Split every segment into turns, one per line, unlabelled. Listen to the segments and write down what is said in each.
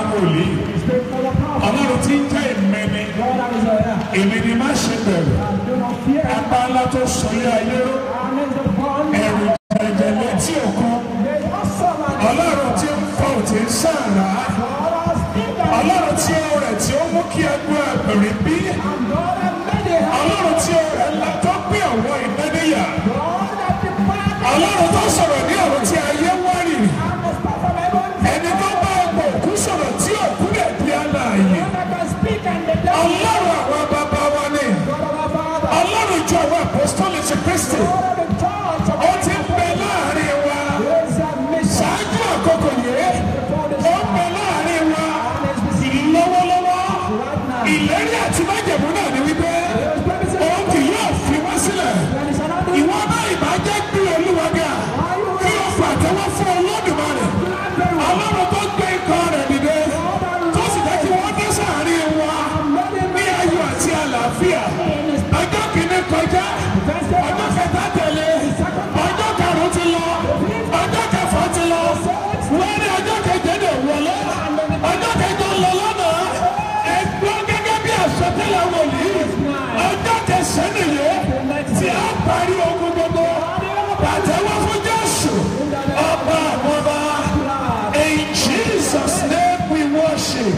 wòlíì
Speak for the power.
ọlọ́run tí ń jẹ́ ìmẹ́ni
God that is there.
èmi ni má ṣe bẹ̀rù
Do not fear.
apá ńlá tó sọlé ayé ró
And is the one.
ẹ̀rù jẹ̀jẹ̀ létí òkun
They awesome and
ọlọ́run tí ń fọ́ òtí ń sàrà
God has been there.
ọlọ́run tí ó rẹ̀ tí ó mú kí ẹgbẹ́ ẹgbẹ̀rin bí
And God has made it.
ọlọ́run tí ó rẹ̀ ńlá tó gbé ọ̀wọ́ ìmẹ́níyà
God that prepared
ọlọ́run tó sọ̀rọ̀ ní ọ̀run tí ayé wárìrì
and the stuff of heaven.
ẹni tó bá ọgbọ̀ òkú sọ̀rọ̀ tí òkú lè di alààyè
God that can speak and the devil.
ọlọ́run àwọn bàbá wa ni
God of our Father.
ọlọ́run ìjọ àwọn apostolic ti kristi
God of the church of
ó ti ń bẹ láàrin wa
grace and mission.
ṣáájú àkókò yìí
Before this
ó ń bẹ láàrin wa lọ́wọ́lọ́wọ́ ìlérí àti májẹ̀mú náà ni wípé òun kì yóò fi wá sílẹ̀ ìwọ náà ìbàjẹ́ gbé olúwa ga kí o pàtẹ́wọ́ fún olódùmarè ọlọ́run tó gbé ikọ̀ rẹ̀ dìde tó sì jẹ́ kí wọ́n dé sáàrin wa ní ayọ̀ àti àlàáfíà ọjọ́ kìíní kọjá ọjọ́ kẹta tẹ̀lé ọjọ́ karùn-ún ti lọ ọjọ́ kẹfà ti lọ wọ́n ní ọjọ́ keje lè wọlé ọjọ́ kẹjọ lọ lọ́nà ẹgbẹ́ gẹ́gẹ́ bí àsọtẹ́lẹ̀ wòlíì ọjọ́ kẹsàn-án nìyẹn tí a parí ogun gbogbo pàtẹ́wọ́ fún Jésù ọba àwọn ọba in Jesus name we worship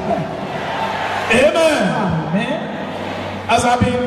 amen as I been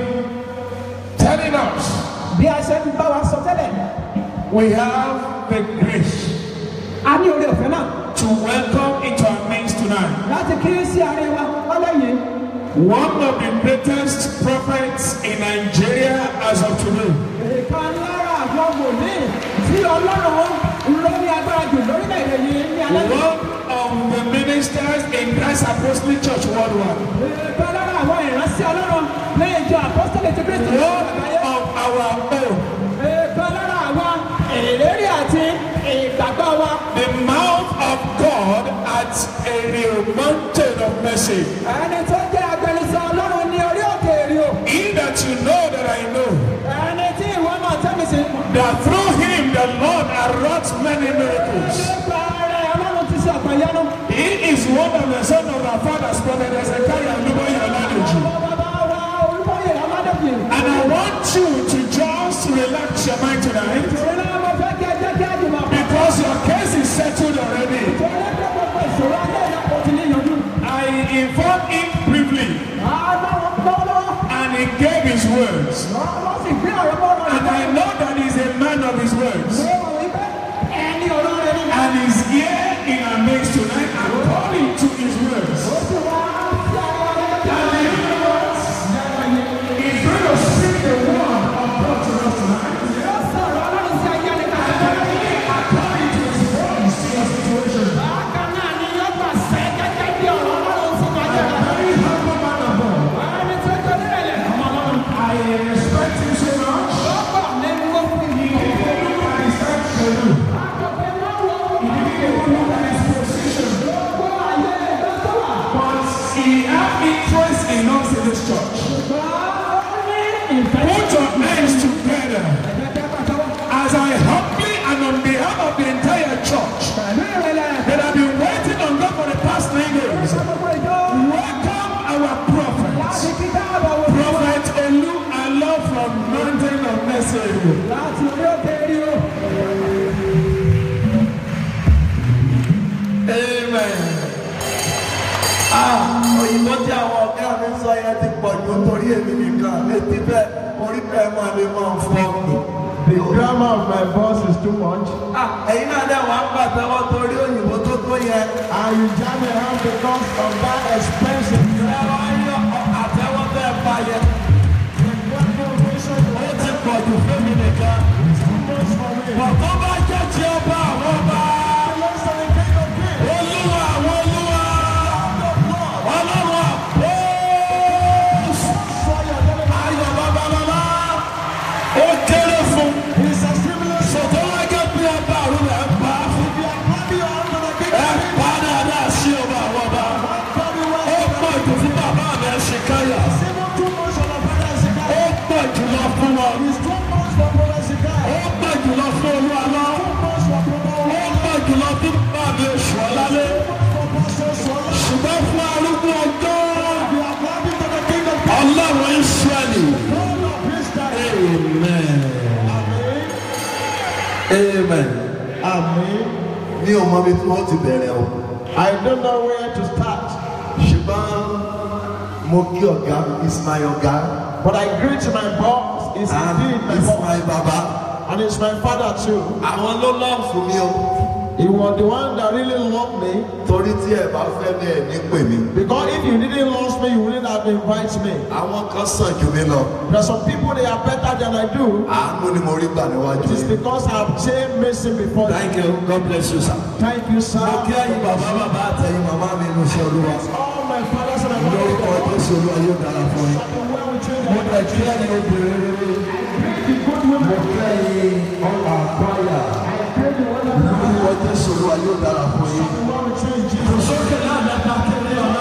telling us
Bí a ṣe ń bá wa sọ tẹ́lẹ̀,
we have the grace
a ní oore ọ̀fẹ́ náà
to welcome into our midst tonight
láti kiri sí àárín wa lọ́lẹ́yìn.
one of the greatest prophets in Nigeria as of today.
Ìkan lára àwọn wòlíì tí Ọlọ́run ló ní agbára jù lórílẹ̀-èdè yìí ní alẹ́ yìí.
One of the ministers in Christ Apostolic Church worldwide.
Ìkan lára àwọn ìránṣẹ́ Ọlọ́run ní ìjọ Apọ́sítélì ti Kristi ní
One
àgbáyé.
of our own.
Ìkan lára àwọn ìlérí àti ìgbàgbọ́ wa.
The mouth of God at a real mountain of mercy.
Ẹni tó jẹ́ agbẹnusọ Ọlọ́run ní orí òkè èrìò.
He that you know that I know,
Ẹni tí ìwọ máa tẹ́mi sí.
that through him the Lord has wrought many miracles.
Nípa rẹ̀ Ọlọ́run ti ṣe àpàyánu.
He is one of the son of our fathers, Prophet Ezekiel Luboye Oladeji.
Bàbá wa Olúbọ̀yè Ọmọdébì.
And I want you to just relax your mind tonight
Ìṣòro náà mo fẹ́ kí ẹ jẹ́ kí á jùmọ̀ pọ̀.
because your case is settled already.
Ìṣòro náà gbogbo ìṣòro ajé ìyàpọ̀ ti ní ìyànjú.
I informed him briefly
Àbáwọn lọ́wọ́
and he gave his words.
wọ́n sì gbé ọ̀rọ̀ bọ́ ọ̀rọ̀
And I know that he's a man of his words.
Wọ́n wípé ẹni ọ̀rọ̀ rẹ̀ ní.
And he's here in our midst tonight according to his words.
Ó sì wá sí ara rẹ̀ bí
And he knows he's going to speak the word of God to us tonight.
ó sọ̀rọ̀ ọlọ́run sí ayé ẹni kan.
According to his words to your situation.
Bákan náà ni yóò gbà sẹ́ gẹ́gẹ́ bí ọ̀rọ̀ ọlọ́run sí ayé
A
ẹni kan.
very humble man of God.
Ẹni tó jẹ́ nílẹ̀ ọmọ ọlọ́run.
I respect him so much.
Lọ́pọ̀ ní wọ́n fi yí.
He didn't look at his time to do.
Àkọ́kọ́ náà wọ́n
He didn't even look at his position.
gbọ́ ayé ẹgbẹ́ tó wà.
But he had interest in us in this church.
Ṣùgbọ́n ó ní ìfẹ́.
Put your hands together
Ẹgbẹ́ pàtàkì.
as I humbly and on behalf of the entire church
Pẹ̀lú ìrẹ̀lẹ̀.
that have been waiting on God for the past nine days.
Gbogbo ìjọ.
Welcome our prophet,
Láti kí dáàbò wò.
Prophet Elu Allah from Mountain of Mercy.
Láti orí òkè rí o.
Amen. Ah, òyìnbó tí àwọn ọ̀gá mi sọ yẹn ti pọ̀ jù torí èmi nìkan létí bẹ́ẹ̀ orí bẹ́ẹ̀ máa lè máa fọ́ mi.
The grammar of my voice is too much.
Ah, ẹ̀yin náà dẹ̀ wá ń pàtẹ́wọ́ torí òyìnbó tó tó yẹn.
And you jam your hand because of that expensive
Ẹ wá yọ àtẹ́wọ́ bẹ́ẹ̀ bá yẹn. Ó ti pọ̀ jù fún mi nìkan. Bọ̀dọ́ bá jẹ́ ti ọba àwọn ọba. Olúwa àwọn olúwa. Ọlọ́run àpòs. Ayọ̀ babalọ́lá. Ó kéré fún. Sọ̀tọ́ wá jẹ́ bí ọba àrùn rẹ̀ ń pa. Ẹ pa dáadáa sí ọba àwọn ọba. Ó mi ò mọ ibi tí wọ́n ti bẹ̀rẹ̀ o
I don't know where to start.
ṣùgbọ́n mo kí ọ̀gá is my ọ̀gá
But I greet my boss. It's
and
indeed my
is
boss.
my baba
And it's my father too.
àwọn ló lọ́ọ̀ fún mi o
He was the one that really loved me.
torí tí ẹ bá fẹ́ bẹ́ẹ̀ ní pè mí
Because if you didn't love me, you wouldn't have invited me.
àwọn kan sàn jù mí lọ
There are some people they are better than I do.
àánú ni mo rí gbà níwájú
It is
yìí.
because I have changed mercy before you.
thank you god bless you sir.
Thank you, sir.
mo kí ẹ̀yin bàbá bàbá àtẹ̀yin màmá mi inú iṣẹ́ olúwa
All my fathers and my mothers.
lórúkọ jésù olúwa yóò dára fún yín.
Well, we change
mo dẹ̀ kí ẹ̀yin obìnrin rere mo kí ẹ̀yin ọ̀là àgbáyà lórúkọ jésù olúwa yóò dára fún yín.
Well, we change Jesus.
sókè náà lẹ́ka kéré ọ̀nà.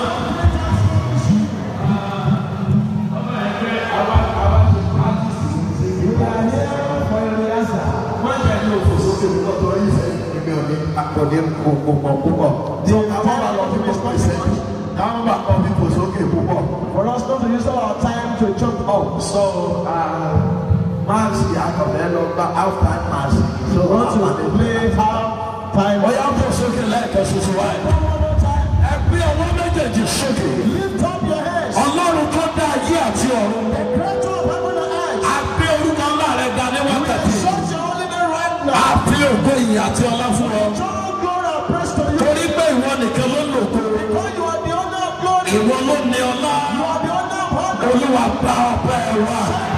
wọ́n jẹ́ ní òfò sókè mi lọ́tọ̀ ìfẹ́ èmi ò ní akọ̀dé púpọ̀ púpọ̀. tí àwọn bá lọ fún mi pọ̀ ìṣẹ́jú káwọn bá kọ́ mi fò sókè púpọ̀.
For us not to use all our time to jump up.
so máàsì àkọ́bẹ̀ lọ gba half time máàsì. so
We want to
àpàdé
play half time.
ọ̀yá fò sókè lẹ́ẹ̀kan ṣoṣo wáyé. ẹgbẹ́ ọwọ́ méjèèjì sókè.
Lift up your heads.
ọlọ́run tó dá ayé àti ọ̀run.
The creator of heaven and earth.
a gbé orúkọ ńlá rẹ̀ ga ní wákàtí.
Exalt your holy name right now.
a fi ògo ìyìn àti ọlá fún ọ.
All glory and praise to you.
torí pé ìwọ nìkan ló lò kó.
For you are the owner of glory. You
ìwọ ló ní ọlá.
are the owner of honor.
olúwa gba ọpẹ́ wa.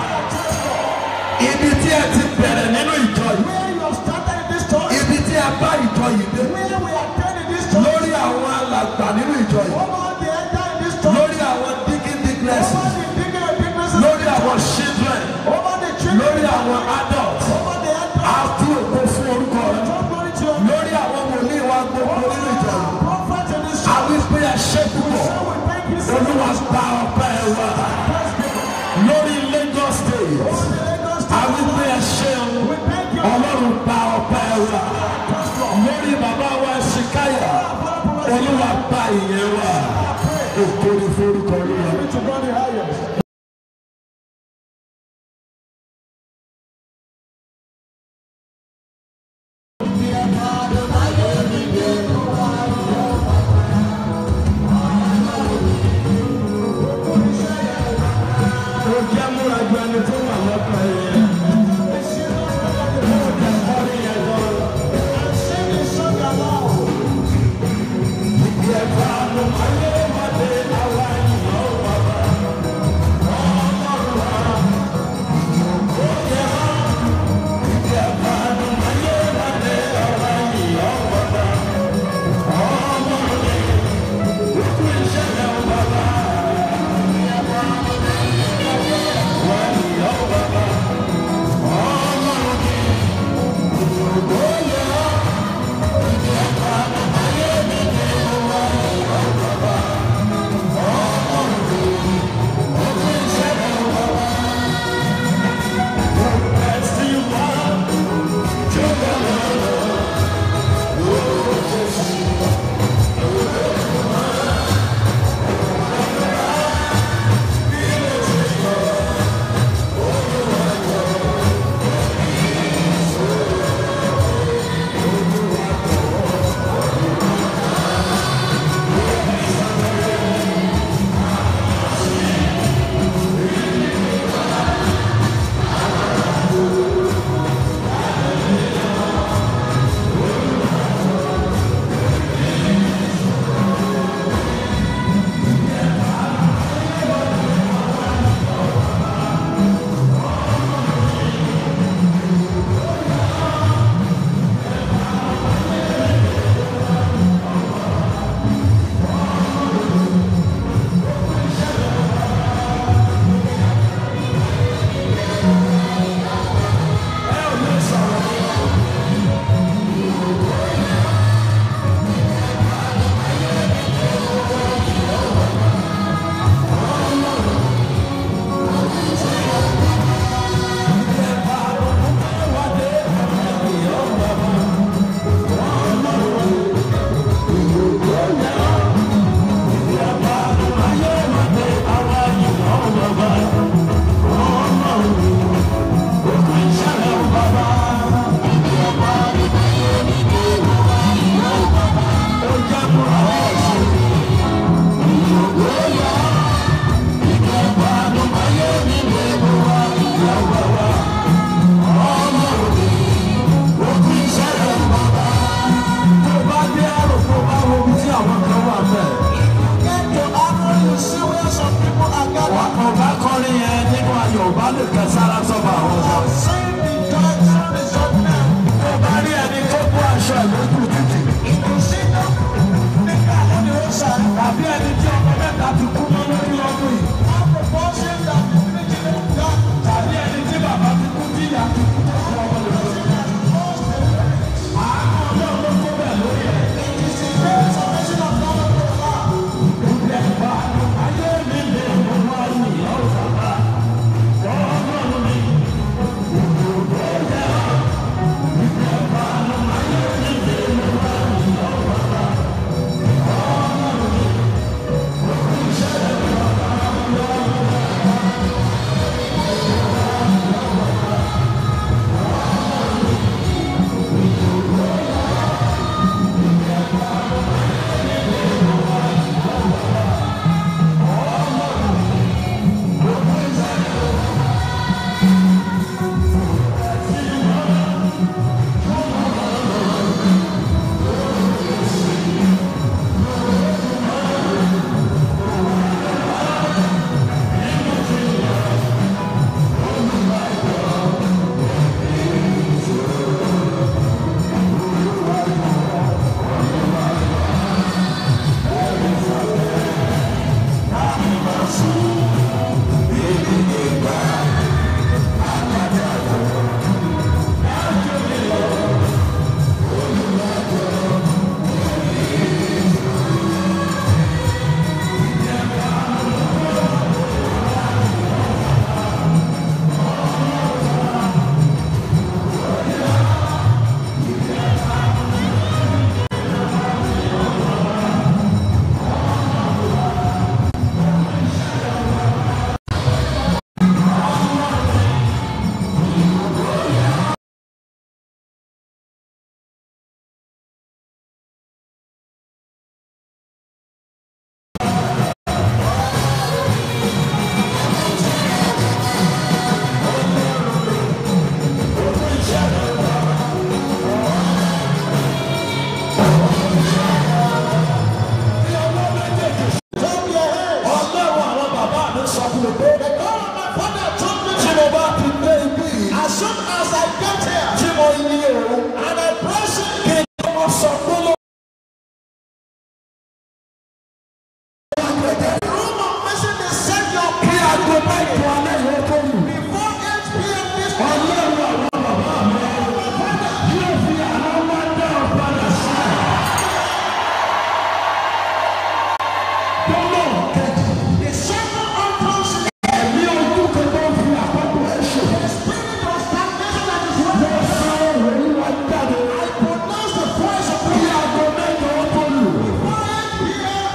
ibi tí ẹ ti bẹ̀rẹ̀ nínú ìjọ yìí.
Where you have started in this church.
ibi tí ẹ bá ìjọ yìí dé.
Where we are dead in this church.
lórí àwọn alàgbà nínú ìjọ yìí.
Over the enter in this church.
lórí àwọn digging digness.
Over the bigger and bigness.
lórí àwọn children.
Over the children.
lórí àwọn adults.
Over the enter.
a fi ògo fún orúkọ rẹ.
All glory to your
lórí àwọn wòlíì wa gbogbo nínú ìjọ yìí.
prophet in this
a
church.
wí pé ẹ ṣe púpọ̀.
So we thank you so
olúwa
much.
gba ọpẹ́ wa. lórí Lagos state. a wí pé ẹ ṣeun.
We thank you.
ọlọ́run gba ọpẹ́ wa. lórí bàbá wa ṣìkáyà. olúwa gba ìyẹn wa. ògo ni forúkọ olúwa.
To God the highest.
ó jẹ́ múra ju ẹni tó wà lọ́kàn yẹn.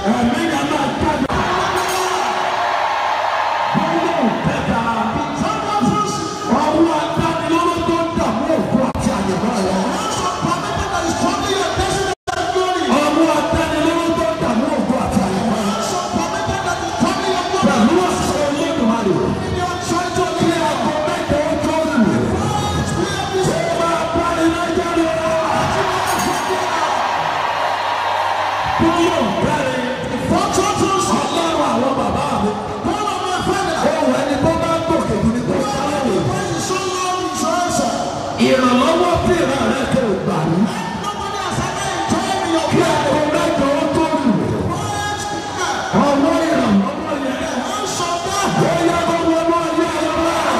ẹ̀mí yẹn máa jáde. Gbọ́dọ̀ kẹta. Ọwọ́ adánilóró tó ń dààmú òkú àti àyẹ̀mọ́ rẹ̀. Ọwọ́ adánilóró tó ń dààmú òkú àti àyẹ̀mọ́ rẹ̀. Pẹ̀lú ọ̀sẹ̀ olódùmarè. Kí aago mẹ́jọ ó tó lù. Ṣé máa bá iná jáde? Gbọ́dọ̀ bẹ̀rẹ̀. Ọlọ́run àwọn bàbá mi. Ohun ẹni tó bá gòkè jù ní tó sáré lè. Ìrànlọ́wọ́ tí ìran rẹ̀ kò gbà ní. Kí aago mẹ́jọ ó tó lù. Ọwọ́ ìrànlọ́wọ́ yẹn. Ó yá gbogbo ọmọ ayé ayọ̀ náà.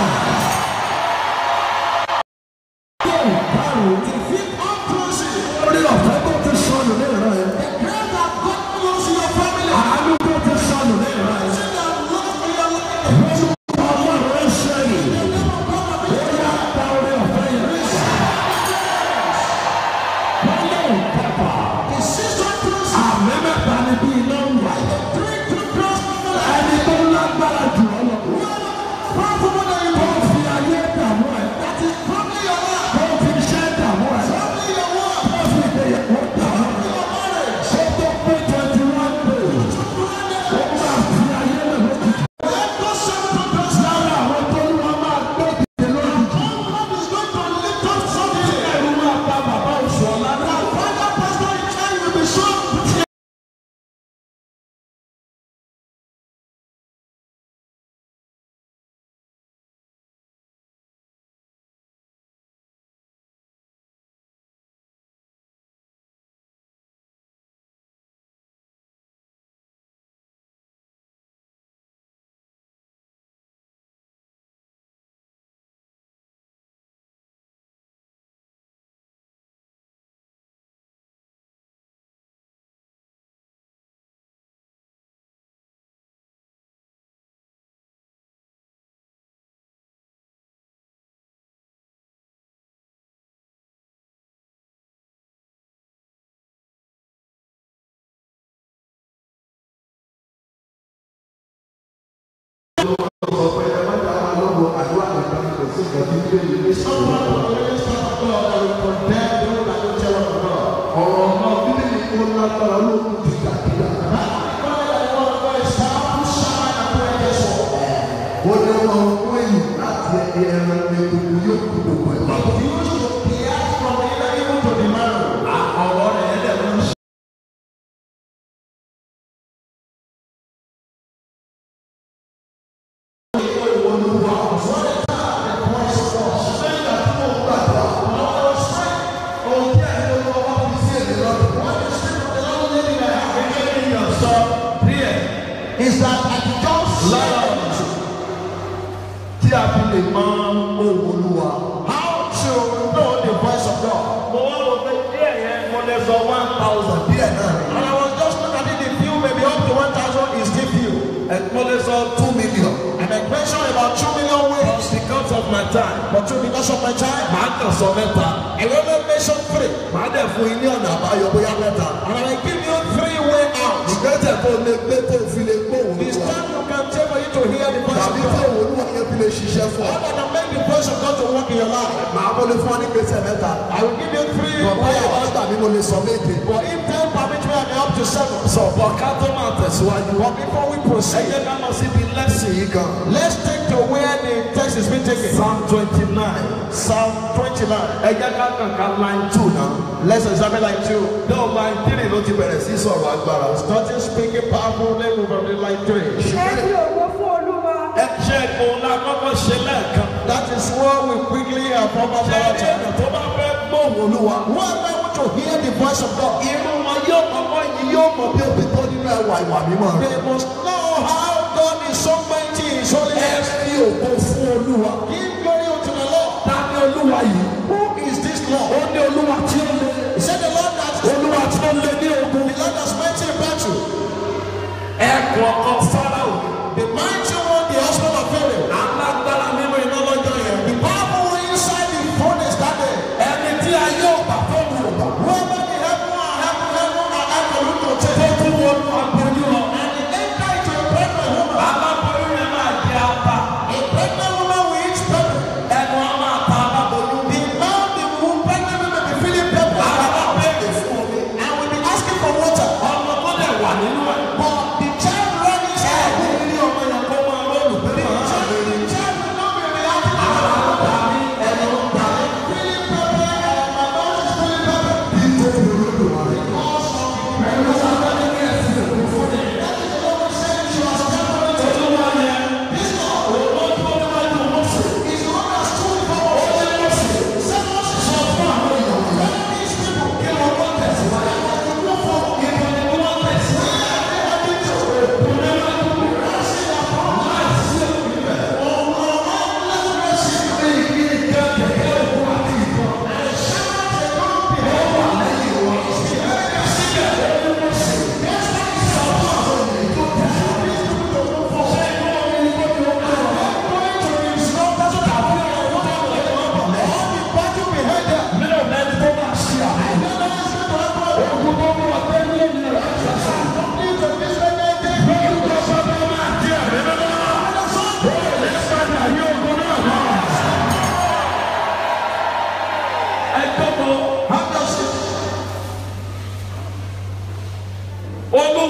Yóò kárùn-ún. Orí ọ̀fẹ́ tó ti sọnù ní ìran yẹn. Àánú tó ti sọnù ní ìran yẹn. Ọlọ́run ẹ ṣẹ́yìn. Ó yá gba orí ọ̀fẹ́ yẹn. Ọlọ́run kẹfà. Àmì mẹ́ta ni bí iná ń wà. Ẹni tó lágbára jù ọ́ lọ. Tó fi ayé dààmú ẹ̀. Tó fi iṣẹ́ dààmú ẹ̀. Tó fi ìgbéyàwó dààmú ẹ̀. Ṣé tó pé twenty one days? Ó máa fi ayé lẹ̀ lójijì. Lára àwọn tó ń wá máa gbé ìdè lójijì. Ẹ̀rù máa pa bàbá oṣù ọ̀la náà.
ọ̀rọ̀ náà bíbélì kó lágbára lókun ti dàbíyà. ó ní wọn kó èyí láti ẹran ní gbogbo yóò kú gbogbo ẹ̀ lọ. ọ̀rọ̀ rẹ̀ yẹn dẹ̀ ló ń ṣe.
Is that I just
lára tí a fi lè mọ ohun olúwa.
how to know the voice of God.
mo wá wọ pé díẹ̀ yẹn mo lè sọ one thousand díẹ̀ náà ni.
And I was just looking at it, the few, maybe up to 1,000 is still few.
ẹ mo lè sọ two million.
And I mentioned about 2 million ways.
because of my time.
But two, because of my time,
màá kàn sọ mẹ́ta.
I only mentioned three.
màá dẹ̀ fún yín ní ọ̀nà àbáyọ bóyá mẹ́ta.
And I will give you three way out.
ìgbésẹ̀ tó lè gbé tó fi lè gbóhùn
The
olúwa.
stand you can take for you to hear the voice of
tàbí tí
God.
òun olúwa yẹn fi lè ṣiṣẹ́ fún ọ.
How can I make the voice of God to work in your life?
màá mo lè fún ọ ní gbèsè mẹ́ta.
I will give you three
bàbá
way
yẹn bá
out.
gbà mí mo lè sọ méje.
But if ten permit me, I may up to seven.
sọ̀bọ̀ ká tó máa tẹ̀síwájú.
But before we
ẹ
proceed,
jẹ́ ká lọ síbi lẹ́sìn yìí kan.
let's take to where the text is being taken.
psalm twenty nine.
Psalm 29.
ẹ jẹ́ ká kàn ká line two náà.
Let's examine like two.
dọ́ọ̀ line three ló ti bẹ̀rẹ̀ sí sọ̀rọ̀ agbára.
Starting speaking powerfully, we will be like three.
ẹ fi ògo fún olúwa
ẹ ṣe òun la kọ́kọ́ ṣe lẹ́ẹ̀kan.
That is what we quickly and proper
ṣé
power
ẹni tó bá fẹ́ gbóhùn olúwa.
Whoever want to hear the voice of God,
irun wọn yóò kọ́kọ́ yìí yóò mọ̀ bí òbí tó nínú ẹwà ìwà mímọ́ rẹ̀.
they must know how God is so mighty in His
ẹ
holiness.
fi ògo fún olúwa.
Give glory unto the Lord.
ta ni olúwa yìí.
Who is this Lord?
ó ní olúwa tí ó lé.
He said the Lord that
olúwa tí ó lé ní ogun.
the Lord that's mighty in battle.
ẹ̀kọ́ ọkọ fáráò.
The mighty one, the husband of Pharaoh.
alágbára nínú iná lọ́jọ́ yẹn.
The powerful one inside the furnace that day.
ẹni tí a yóò bá tó wù ọ́ bá.
Whoever the heaven and heaven, heaven and earth will look to
tó
take.
tún wọnú agbóni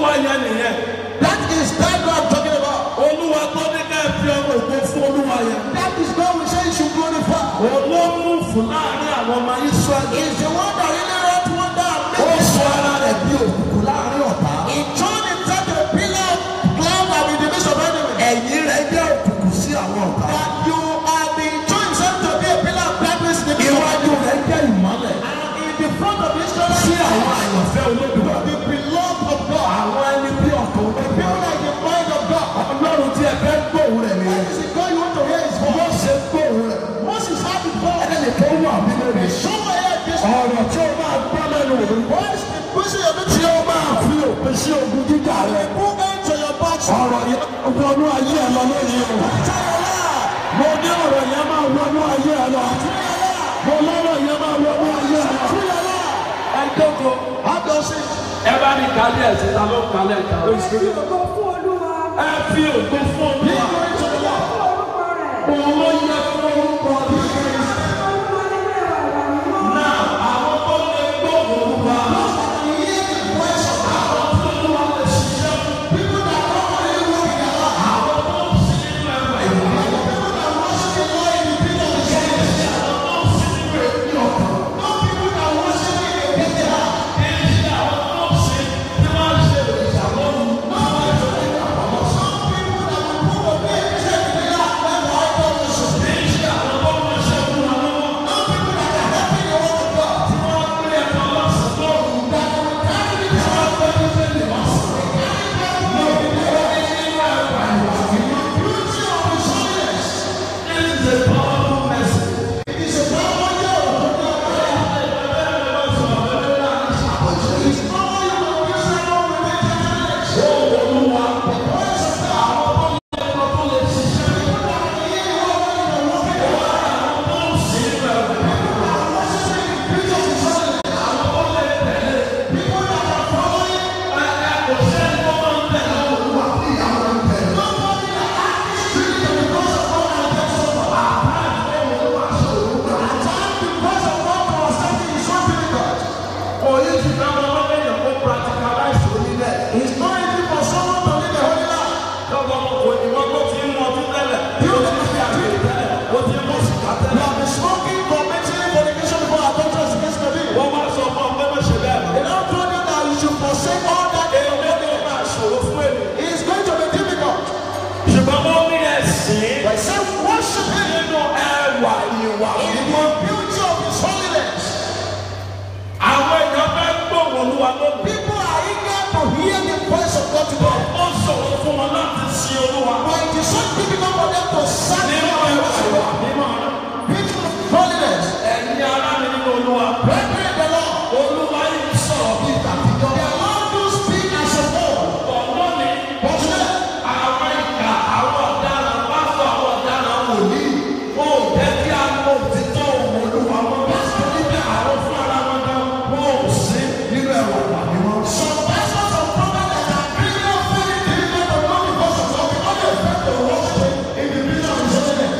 olúwa yẹn nìyẹn.
That is that God I'm talking about.
olúwa tó ní ká ẹ fi ọmọ ògo fún olúwa yẹn.
That is God we say you should glorify.
olómú fún láàrin àwọn ọmọ israẹli.
Is the one that really wrought wonder and
ó
made
sọ ara rẹ̀ bí òkùnkùn láàrin ọ̀tá.
He turned himself to a pillar of cloud and in the midst of enemy.
ẹ̀yìn rẹ̀ jẹ́ òkùnkùn sí àwọn ọ̀tá.
That you have been turned himself to be a pillar of darkness in the midst of
iwájú
enemy.
rẹ̀ jẹ́ ìmọ́lẹ̀.
And in the front of Israel,
sí àwọn àyànfẹ́ olódùmarè.
the beloved of God.
àwọn ẹni bí ọ̀tọ̀
People
olódùmarè.
like the mind of God.
ọlọ́run tí ẹ fẹ́ gbóhùn rẹ̀ nìyẹn.
This is God you want to hear his voice.
wọ́n ṣe gbóhùn rẹ̀.
Moses had the voice.
ẹnì tó wà nínú rẹ̀.
Somewhere here, this
ọ̀rọ̀ tí ó máa gbọ́ lẹ́nu rẹ̀.
voice, the person you're meeting,
tí ó máa fi òpin sí ogun jíjà rẹ̀.
who enter your box.
ọ̀rọ̀ yẹn wọnú ayé ẹ lọ lónìí o. mo ní ọ̀rọ̀ yẹn máa wọnú ayé ẹ lọ. mo lọ́rọ̀ yẹn máa wọnú ayé ẹ lọ. ẹ jókòó.
How does it?
ẹ bá ní kálí ẹ̀sìn ta ló kálí ẹ̀ka ló ṣe.
Ògo fún Olúwa.
ẹ fi ògo fún olúwa.
Fún orúkọ rẹ̀.
òun ló yẹ fún orúkọ rẹ̀.
Olúwa nínú ẹwà wà mímọ́.
náà àwọn tó lè gbóhùn olúwa. Oyin ti ká wọn wọ́n lẹ́yìn kó practicalize orí bẹ́ẹ̀.
It's not easy for someone to live a holy life.
Lọ́wọ́ kò ní wọ́n tó ti ń mọ ọdún tẹ́lẹ̀. Bí o ti fi àgbè tẹ́lẹ̀, o ti mú sìkà
You
tẹ́lẹ̀.
have been smoking, committing fornication before adulterous against the will.
Wọ́n máa sọ fún ọ pé má ṣe bẹ́ẹ̀ mọ́.
They now told you that you should forsake all that they
Èmi
have
ni ó máa ṣòro fún èmi.
It's going to be difficult.
Ṣùgbọ́n wọ́n ní ẹ̀sìn
But say worship him
nínú ẹwà ìwà
in
mímọ́.
the beauty of his holiness.
Àwọn èèyàn fẹ́ gbóhùn olúwa lónìí.
People are eager to hear the voice of God today.
Ó ṣòro fún wọn láti sin olúwa.
But it is so difficult for them to serve
Nínú
God and
ẹwà
worship
ìwà
God.
mímọ́.
Beauty of holiness.
Ẹ̀yin ará mi nínú olúwa.
Brethren, the Lord.
Olúwa yìí sọ̀rọ̀ bí ìtàkìjọ́.
The Lord do speak as a whole.
Ọ̀gbọ́n ni
But today,
àwọn ìkà àwọn ọ̀daràn pásítọ̀ àwọn ọ̀daràn wòlíì wọn ò jẹ́ kí a mọ òtítọ́ òun olúwa wọn bá sọ níbi àwọn fún ara wọn gan wọn ò sí nínú ẹ̀wà tàbí wọn.
some pastors and prophets that are really offering the people to know the voice of God because they expect to worship him in the beauty of his holiness.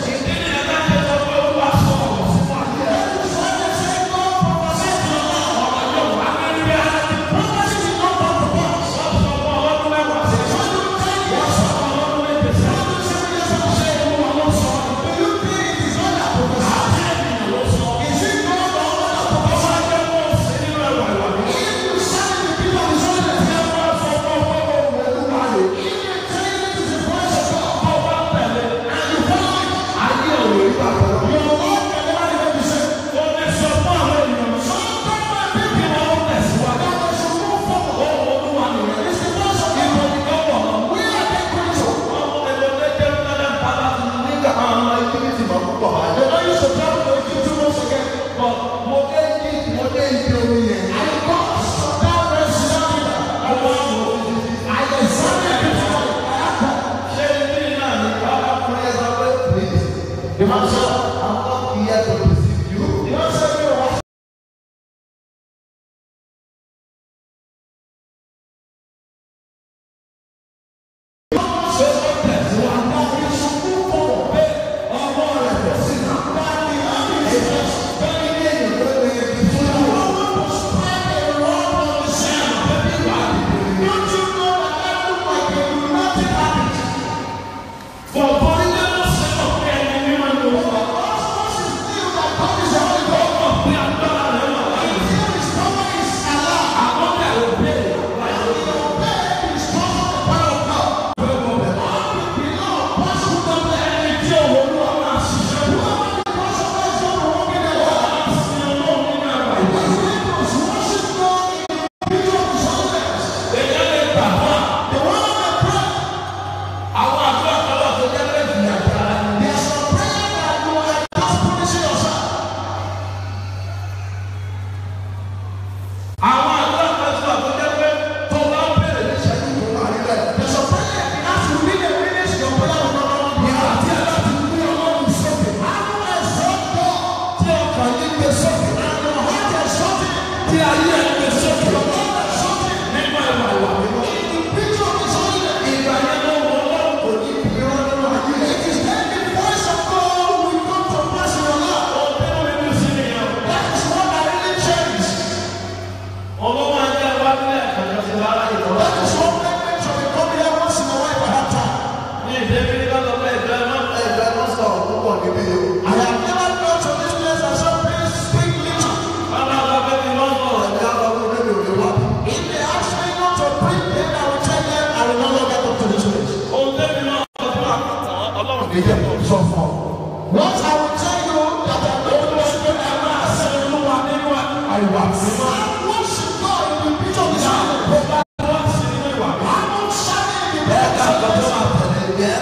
èyí tó sọ fún ọ.
What I will tell you that I know
Ó lọ sí ẹ máa ṣe olúwa nínú àìwà mímọ́.
I worship God in the picture of the
Bó
Bible.
bá wọ́n sí nínú ìwà mímọ́.
I'm not shouting in the
Bẹ́ẹ̀ ká
picture.
lọ tó máa tẹ̀lé yẹ.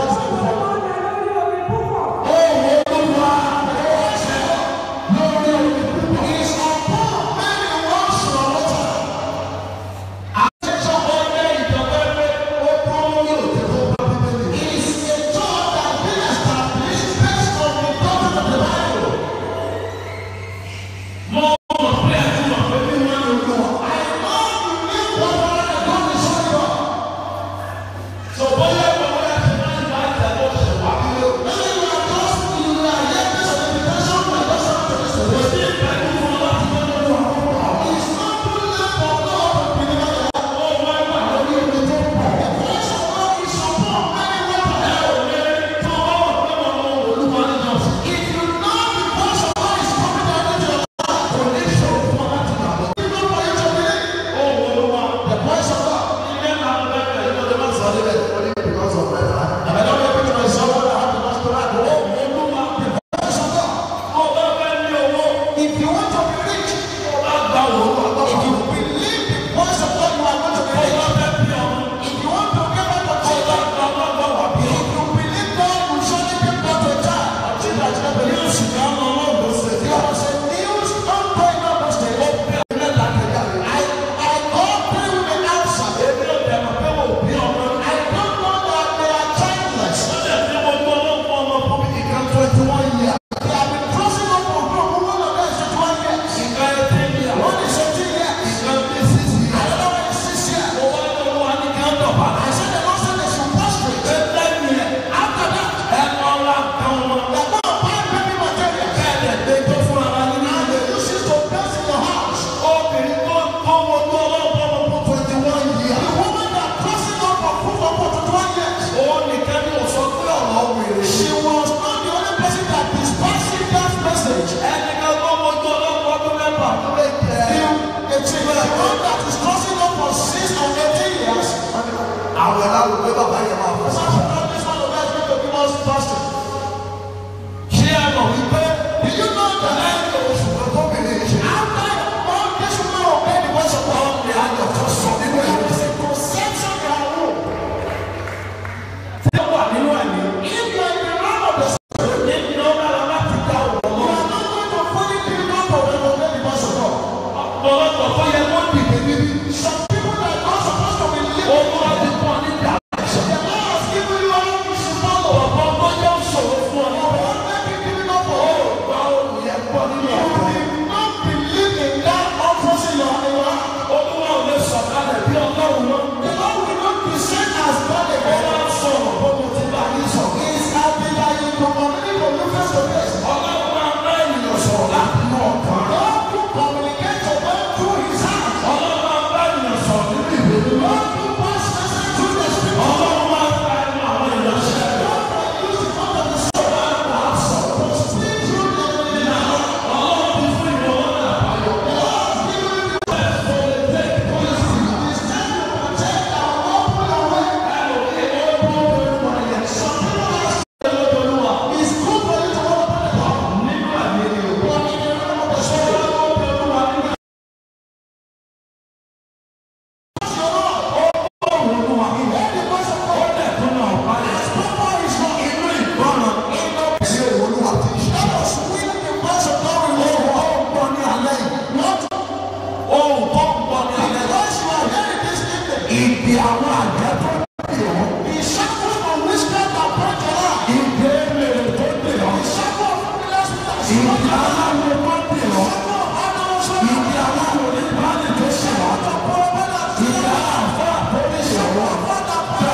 Oh, Olúwa, ó ṣe lórí omi púpọ̀. Is upon many waters of water.
Àtẹ̀sọ́ ọ̀rẹ́ ìjọba ẹgbẹ́ ó dúró lórí òtẹ́ tó bá bíbélì.
Is a church that been established based on the doctrine of the Bible.
Mo mọ̀ pé ẹ ti mọ̀ pé bí wọ́n ń lò wọ́n.
I know you need what God is showing you.
Sọ bóyá ìwọ bóyá ti máa ń bá ìtẹ̀wọ́ ṣe wà nílé.
Maybe you are just you are yet this of invitation, you are just not to this of
Kò sí ìbẹ̀rù fún ọ láti tó lórí àwọn ọmọ.
It's not too late for God to deliver your life.
Ó máa ń wà lórí omi tó pọ̀.
The voice of God is upon many waters.
Ẹ ò lè tó ọwọ́ pé mo mọ olúwa nínú ọ̀sẹ̀.
If you know the voice of God is coming down into your life,
Kò ní ṣòro fún ọ láti gbàgbọ́.
you know for you to believe
Ó wo olúwa.
the voice of God.
Ilé máa ń bẹ̀rẹ̀ ìlú ọdún máa sọ níbẹ̀.
Only because of my time. If I don't get to myself, I have to just pray.
Ó wo olúwa.
The voice of God.
Ó bá fẹ́ ní owó.
If you want to be rich,
Ó bá gba òwúrọ̀
if
lọ́wọ́.
you believe the voice of God, you are going to be
Ó
rich.
bá fẹ́ bí ọmọ.
If you want to give up a
Ó bá
child,
gba ọlọ́gbọ́n wà bí
if you believe God will surely give birth to a child, a child that you don't believe.
Yóò sì ká ọmọ ọlọ́gbọ́n ṣe tí
There
a
was a news ongoing on those days.
bẹ̀rẹ̀ láti jáde.
I, I called three women outside.
Èmi ò dẹ̀ mọ̀ pé wò bí ọmọ.
I don't know that they are childless.
Ó dẹ̀ fi gbogbo ọlọ́gbọ́n ọmọ fún mi nìkan twenty one years.
They have been crossing up for group. One of them is 21 years.
Nǹkan ẹ̀ tẹ́ ní àwọn.
One is 18 years.
Nǹkan bí sísì.
Another one is 6 years.
Ó wá ní olúwa ní kí á dọ̀bà.
I said the Lord said they should prostrate.
Ṣé lẹ́yìn ẹ̀?
After that,
Ẹ kọ́ ọ́lá kan wọn.
they're going to buy baby materials.
Bẹ́ẹ̀ dẹ̀ dé tó fún ara nínú
And
ilé.
they use it to bless in your house.
Obìnrin tó tó wo tó ọlọ́gbọ́n ọmọ fún twenty one
The
years.
woman that crossing up for proof of for 21 years.
Òun nìkan ni ò sọ pé ọ̀rọ̀ wèrè.
She was not the only person that dispatched that message.
Ẹnìkan tó wo tó ọlọ́gbọ́n ọdún mẹ́fà tó lè jẹ́.
It's a one that is crossing up for 6 and 18 years.
Àwọn ẹ̀rọ àlùkò bàbá yẹn máa fọ́.
Some of them, this one of them is going to give us fasting.
Ṣé ẹ mọ̀ wípé
Do you know that
lẹ́yìn oṣù kan tó bèrè ṣe?
after all this woman obeyed the voice of God,
Ní àjọ tó sọ nínú
there
ẹ̀mí.
is a conception in her womb.
Tí ó wà nínú ẹ̀mí.
If you are in the realm of the spirit,
Nínú ọ̀gára láti dá òun
you
lọ.
are not going to fully be able to obey the voice of God.
Ọ̀pọ̀lọpọ̀ tó yẹ kó dìde níbí.
Some people that are not supposed to be living,
Owó láti fún ọ ní ìdá.
the Lord has given you all you should follow.
Ọ̀pọ̀ tó yẹ òṣòro fún ọ ní
But what make you give it up for you?
Gba olùyẹ gbọ́ nínú
You
ọ̀pọ̀.
did not believe in that office in your in your heart.
Olúwa ò lè sọ̀kalẹ̀ bí ọlọ́run lọ.
The Lord will not be sent as God
Ó
again.
máa ń sọ̀rọ̀ bó mo ti bá yín sọ̀rọ̀.
It's happy that you communicate from you face to face.
Ọlọ́run máa ń bá ènìyàn sọ̀rọ̀ láti inú ọ̀kan.
God who communicate to them through his heart.
Ọlọ́run máa ń bá ènìyàn sọ̀rọ̀ nínú ìwé mímọ́.
God who pass message through the spirit.
Ọlọ́run máa ń bá ẹnu àwọn ìránṣẹ́ rẹ̀.
God that use the mouth of the spirit to speak through the
Ọlọ́run ti fún ìwọ lọ́nà àbáyọ.
It's time to protect and open your way. It's good for you to open the door.
Nínú àmì ènìyàn.
But in the realm of the spirit, it's your Lord. Let the voice of God. As proper is not in you. In the
Sí olúwa ti ṣe.
Let us will the voice of God will know
Ó ń gbọ́ ní alẹ́ yìí.
Not
Ohun tó ń gbọ́ ní alẹ́ yìí.
because you are hearing this evening.
Ìdí àwọn àjẹ́ tó dè ọ́.
The shackles of witchcraft that brought your life.
Ìdí èmèrè tó dè ọ́.
The shackle of familiar spirits.
Ìdí aláwo tó dè ọ́.
Shackle of animals.
Ìdí aláwo ní báyìí tó ṣe ọ́. Ìdí aláàfáà tó dè ọ́.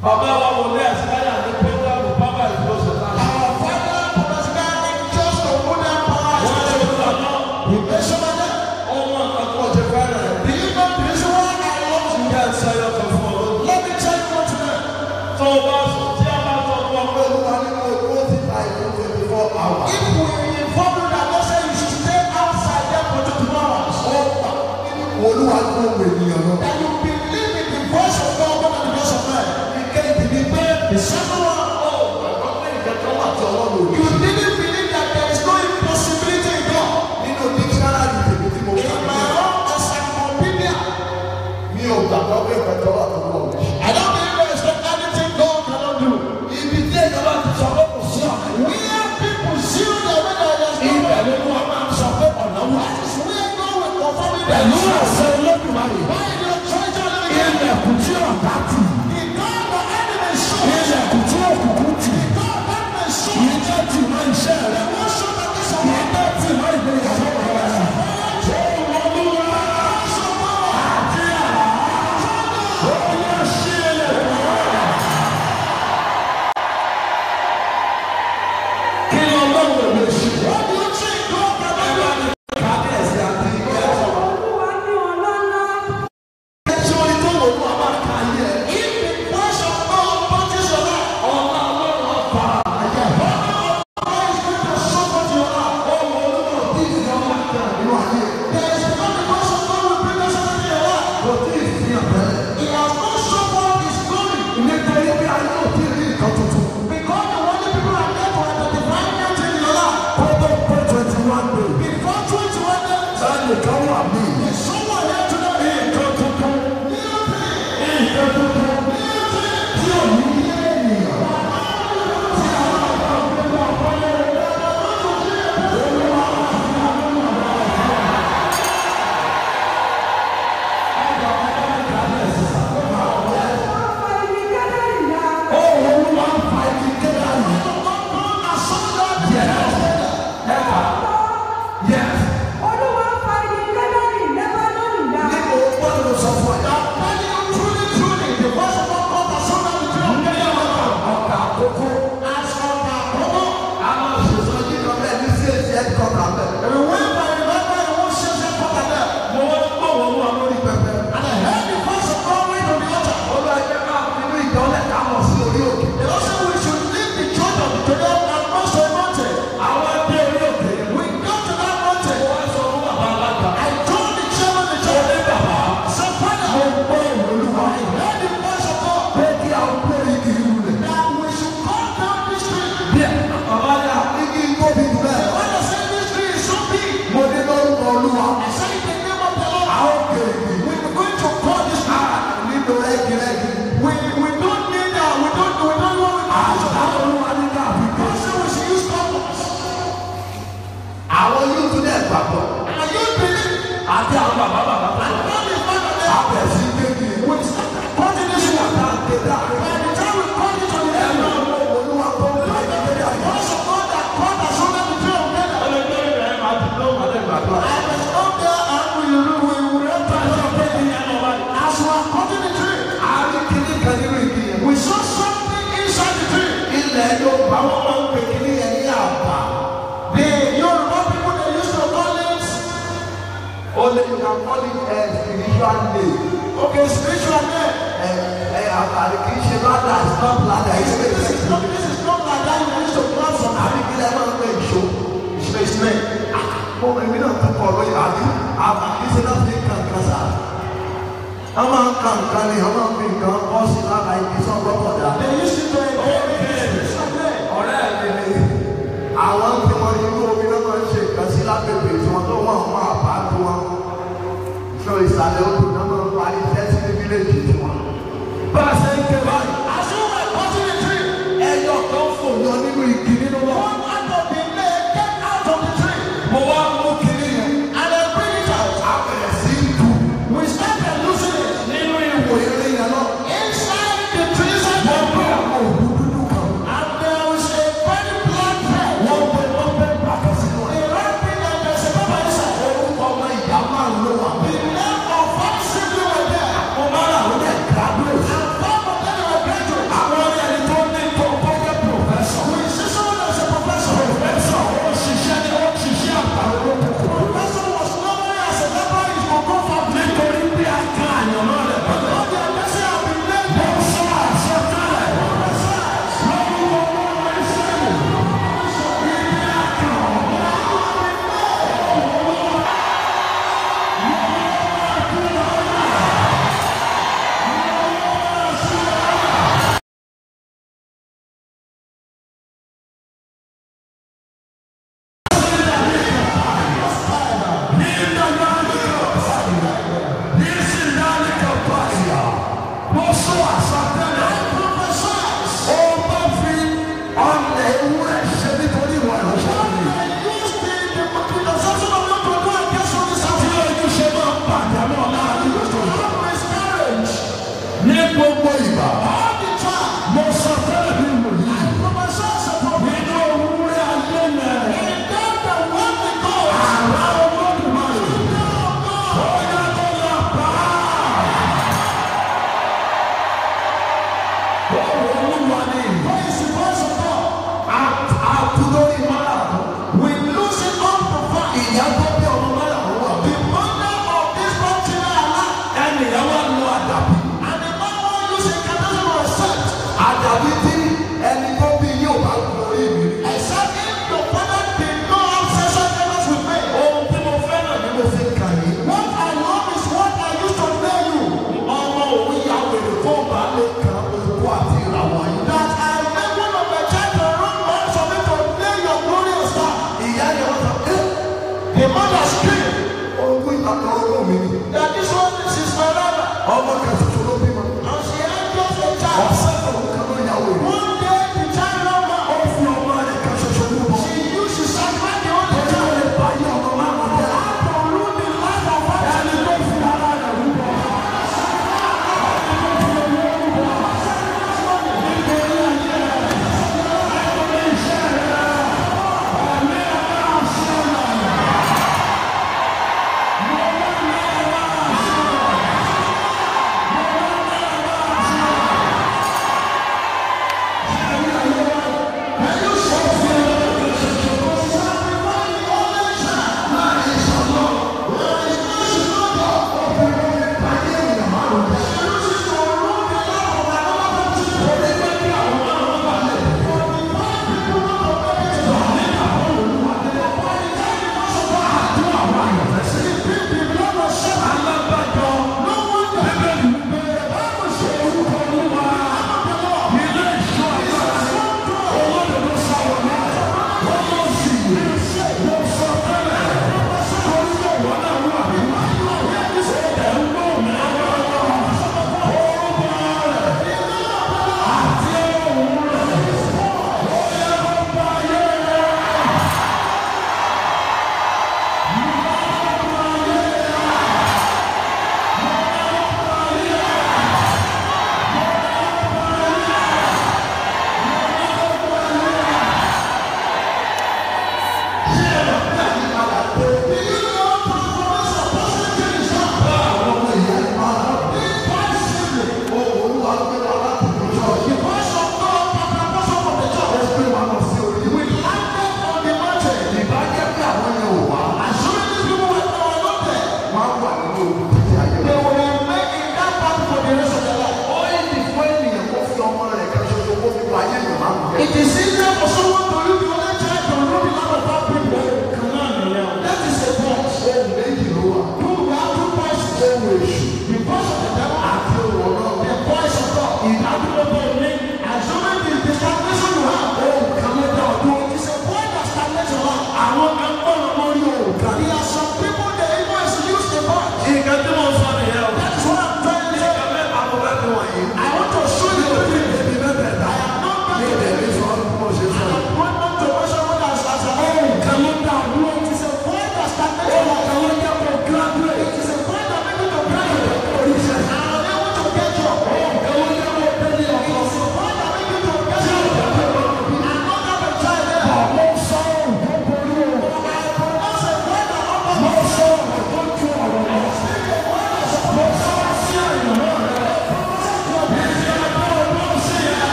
Bàbá wa wò ní ẹ̀sìkáyà ní pẹ́ńtàmù pápá ìfowópamọ́ náà.
Our father, Thomas Gani, just to put them power.
Wọ́n lè wúlò náà.
He mentioned that.
Ọmọ àkọ́kọ́ ti fẹ́rẹ̀.
Do you know the reason why I love you?
Ìyá ìsáyọ̀ kan fún ọ.
Let me tell you what today.
Tó o bá sùn tí a bá sọ fún ọ pé
Olúwa ní kò tó ti ta ìlú twenty four hours. If we inform you that God say you should stay outside there for twenty four hours. Ó gbà nínú Olúwa ní òun ènìyàn náà. That you believe in the voice of God more than the voice of man. Ìkejì ni pé ìṣẹ́nu wa ó gbàgbọ́ pé ìkẹ́kọ̀ọ́ wà tí ọlọ́run ò ní. You didn't believe that there is no impossibility in God. Nínú dictionary tèmi tí mo kà ní. In my own encyclopedia. Mi ò gbàgbọ́ pé ìkẹ́kọ̀ọ́ wà tí ọlọ́run ò ní. I don't believe there is no anything God cannot do. Ibi tí èèyàn bá ti sọ pé kò sí ọ̀nà. Where people see the way that there is no way. Ibẹ̀ ló wọ́n máa ń sọ pé ọ̀nà wà. That is where God will confirm it. Pẹ̀lú àṣẹ olódùmarè. Báyìí ni o treasure living God. Ilẹ̀kùn tí ọ̀tá tì. The God the enemy show. Ilẹ̀kùn tí òkùnkùn tì. The God the enemy show. Ìjọ tì mọ́ iṣẹ́ rẹ̀. Wọ́n ṣọ́ that is our. Ìjọ tì mọ́ ìgbéyàwó rẹ̀. Olúwa. Àti àrà. Ó yẹ sí ilẹ̀kùn. Kí ni ọlọ́run lè ṣe? What do you think God can do? Kábíyèsí àti ìgbésọ̀.
Olúwa ní ọlọ́lá.
Ṣé orí tó wò ó máa ka yẹ? If the voice of God touches your life, ọ̀la ọlọ́run ọ̀fà ayé. God is going to show what you are. Ọmọ olúwa tí ì fi ọmọ ìgbà nínú ayé. There is not the voice of God will bring us into your life. Kò tí ì fi hàn bẹ́ẹ̀. He has not shown what his glory. Nítorí bí ayé ò tí ì rí nǹkan tuntun. Because the only people are there to identify that in your life. Kótó pé twenty one days. Before twenty one days. Sáyẹn kan wà mí. Is someone here today? Nǹkan tuntun. Nǹkan tuntun. Tí ò ní yé ènìyàn. Tí àwọn àgbà gbé wà wọlé.
Ọ̀pọ̀ ibi kẹ́lẹ́ ìyá.
Ó olúwa ń fa ibi kéde àná. Yes.
Olúwa fa ibi kẹ́lẹ́ ìlẹ́bà lónìí dá.
Níbo gbọ́dọ̀ sọ fún ẹ? Truly, truly, the voice of God comes as soon as the tree of Kenya was found. Ọkà àkókò. Aṣọ ọkà àkókò. Àwọn òṣìṣẹ́ yìí kan bẹ́ẹ̀ ní sí èsì ẹ̀ kọ́ kà bẹ́ẹ̀. Ìwé ìwà ìwé ìwé ìwé ṣe ṣe kọ́ kà bẹ́ẹ̀. Mo wá gbọ́ wọn wá lórí pẹpẹ. And I heard the voice of God read on the altar. Olú ẹgbẹ́ ká nínú ìjọlẹ̀ ká mọ̀ sí orí òkè. They also we should leave the church of the Jordan and cross the mountain. Àwọn ẹgbẹ́ orí òkè. We go to that mountain. Wọ́n sọ fún bàbá alága. I told the chairman of the church. Olé bàbá. Sọ fọ́nà. Mo gbọ́ ìwòlúwa. I heard the voice of God. Pé kí a gbé igi ìwúlẹ̀. That we should cut down this tree. Díẹ̀. Bàbá yà. Igi tóbi jù bẹ́ẹ̀. When I say this tree is so big. Mo ní lórúkọ olúwa. I say in the name of the Lord. A ó gbé igi. We are going to cut this tree. Nílò rẹ́gí rẹ́gí. We we don't need that. We don't we don't want to. Àṣà olúwa ní káàbí. God say we should use compass. Àwọn yóò tún dẹ̀ gbàgbọ́. And you believe. Àti àwọn bàbá bàbá. And God is not on there. Àbẹ̀ sí kéèkì. We start cutting this one. Àtàkédà. By the time we cut it to the end. Ẹ̀rọ àwọn olúwa tó ń bá ìdílé ayé. Wọ́n sọ fún ọ̀dà cut as soon as the tree of Kenya. Ọlọ́dún rẹ̀ máa ti lọ́ wà lẹ́gbàá tó. I was up there and we we we read the Lord of Kenya. As we are cutting the tree. Àárín kìíní kan nínú ìdí yẹn. We saw something inside the tree. Ilẹ̀ Yorùbá wọn máa ń pè kìíní yẹn ní àbá. The Yoruba people they used to call it. Only you can call it a spiritual name. Okay, spiritual name. Ẹ ẹ àbàlẹ̀ kì í ṣe ládàá, it's not ládàá, it's not this is not this is not ládàá you used to plant some àbíkílẹ̀ máa ń pè ìṣó. Ìṣèṣmẹ̀. Mo èmi náà tún kọ̀ lóye àbí àbàkí ṣe náà fi kankan sáà. Wọ́n máa ń ka nǹkan ni wọ́n máa ń fi nǹkan kọ́ sí lára ibi tí wọ́n gbọ́dọ̀ dá. They used to do it ọ̀rẹ́ mi ni àwọn tí wọ́n inú omi náà máa ń ṣe nǹkan sí lágbègbè tí wọ́n tó wọ́n wọ́n àbá tó wọn. Ṣé ìsàlẹ̀ odò náà máa ń parí iṣẹ́ sí ní fílẹ̀jì tí wọ́n. Bá a ṣe ń ké báyìí. Àṣùwọ̀n ẹ̀kọ́ sí ní tree. Ẹyọ kan fò yọ nínú igi nínú wọn. One out of the lay get out of the tree. Mo wá mú kiri yẹn. And I bring it out. Àbẹ̀rẹ̀ sí í dùn. We started losing it. Nínú ìwò eré yẹn náà. Inside the tree side. Wọ́n gbé àwọn òwú dúdú kan. And there was a very black thread. Wọ́n gbé wọ́n gbé bàtà sínú ẹ̀. The red thing and there's a pepper inside. Orúkọ ọmọ ìyá máa ń lò wá. The name of our sibling were there. Mo máa rà wọ́n
gbogbo ìgbà.
all the time.
Mo sọ fẹ́rẹ̀ bí mo yí.
Prophesies upon me.
Nínú òwúrẹ́ ayé yẹn.
And them that want the God.
Àrà olódùmarè. Bóyá tó lọ pa á. Bọ́ọ̀lù olúwa ni.
What is the voice of God?
Àkúlórí márùn-ún.
We lose it unprovoked.
Ìyá tó bí ọmọ márùn-ún wà.
The mother of this country alive.
Ẹnìyàn wà lu àdàbí.
And the man who use a canal or set.
Àdàbí tí ẹni tó bí yóò bá lórí mi.
Except if your father did not have sexual intercourse with me.
Ohun tí mo fẹ́ràn ni mo fi kà yín.
What I love is what I used to tell you.
Ọmọ òun ya wèrè tó bá lè kan òkú àti ìràwọ̀ yìí.
That I make one of my child to run man for me to play your glorious star.
Ìyá yẹn wọ́n sọ pé
The mother screamed
ogún ìtàkùn ọlọ́run mi ni.
that this one this is my daughter.
Ọmọ kan ṣoṣo ló bímọ.
And she had just a child.
Ọ̀sẹ̀ kan kan ló ya wèrè.
One day the child love her.
Ó fi ọmọ rẹ̀ kan ṣoṣo mú bọ̀.
She used to sacrifice the only
Ó
child.
lè bá yí ọmọ márùn-ún jẹ́.
To ruin the life of her.
Ẹni tó fi ara rẹ̀ rú bọ̀.
It is easier for someone to leave the only child to ruin the life of our people. That is a voice. Two, we have two voices. The voice of the devil the voice of God. Assuming the the stagnation you have. It is a voice that stagnates your life. There are some people they even use the voice.
Nǹkan tí mo sọ nìyẹn o.
That is what I'm trying to say.
Nǹkan mẹ́ta mo fẹ́ fi wọ̀nyí.
I want to show you the thing.
Ebi mẹ́tẹ̀ẹ̀ta.
I am not
Ní
going to
ìdẹ̀bí sọ ọ́ bí mo ṣe sọ yìí.
I want not to worship what has as a
Nǹkan ló dá dúró.
It is a voice that stagnates your life.
Nǹkan ló jẹ́ kó graduate.
It is a voice that makes you to pray.
Oríṣẹ́.
And unable to get job.
Nǹkan ló jẹ́ kó délé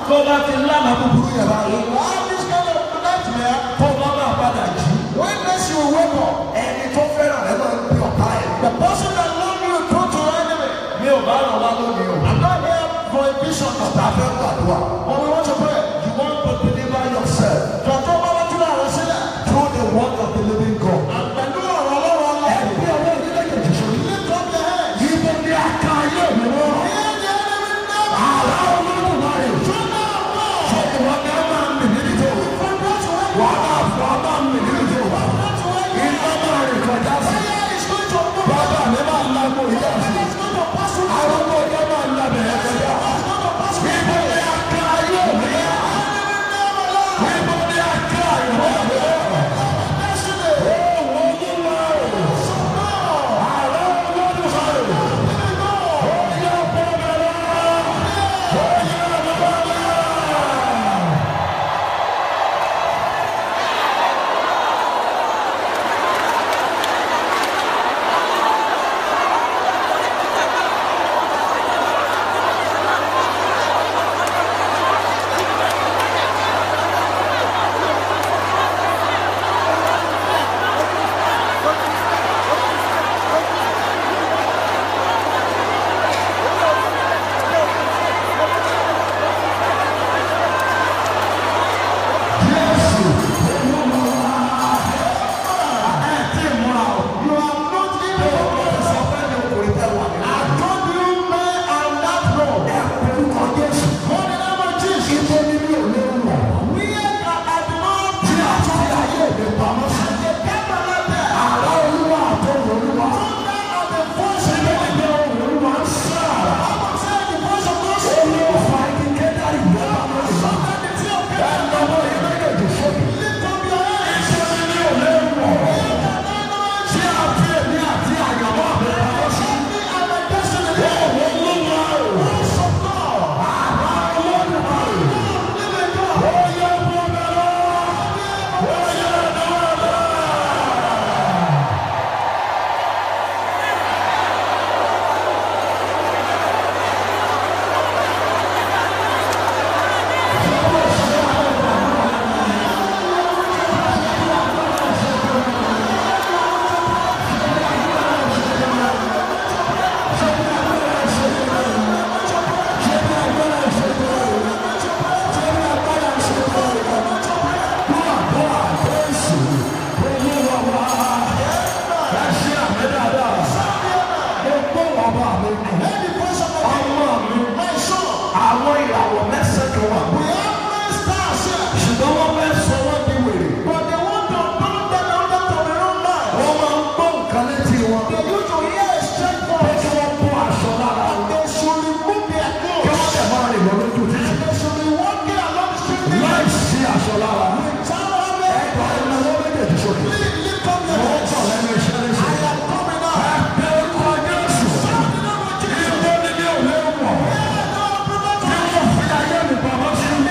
tó bá ti lánàá búburú yẹn bá rí.
You have this kind of nightmare.
tó bá máa padà jí.
When next you wake up,
ẹni tó fẹ́ràn rẹ máa ń pè ọ̀tá ẹ̀.
the person that love you turn to your enemy.
mi ò bá ràn wá lónìí o.
I'm not here for a vision.
ọ̀tá fẹ́ gbàdúrà.
But we want to pray.
you want to deliver yourself
Jọ̀jọ́ bá wá túnra rẹ̀ sílẹ̀.
through the word of the living God.
Pẹ̀lú ọ̀rọ̀ ọlọ́run ọlọ́run.
ẹgbẹ́ ọwọ́ ìdílé kejì sórí.
Lift up your hands.
ibo ni a ka ayé mi wọ́n.
Hear the enemy now.
àrà olódùmarè.
Turn down now.
ṣé ìwọ ni a máa ń mì níbi tó.
From what you have.
wàá máa fọ a máa ń mì níbi tó.
What you have.
iná máa rìn kọjá sí.
Fire is going to move.
bàbá mi máa ń lago ìyá sí.
It's going to pass through.
àwọn ọmọ ọjọ́ máa ń labẹ̀ ẹ̀ kọjá.
It's going to pass through.
ibo ni a ka ayé mi wọ́n. ibo ni a ka ayé mi wọ́n. Àwọn ìràwọ̀ mẹ́sàn-án kan wà. Ṣùgbọ́n wọ́n fẹ́ sọ wọ́n di wèrè. Wọ́n máa ń gbọ́ nǹkan létí wọn. Pé kí wọ́n bọ́ aṣọ lára wọn. Kí wọ́n dẹ̀ máa rìn lọ lójú títì. Láì sí aṣọ lára. Ẹ̀ka ìnáwó méjèèjì sókè. Wọ́n kọ̀ lẹ́nu iṣẹ́ léṣe. Ẹ̀ka orúkọ Jésù. Ibo ni mi ò lè wọ̀. Kí wọ́n fi ayé mi pamọ́ sí.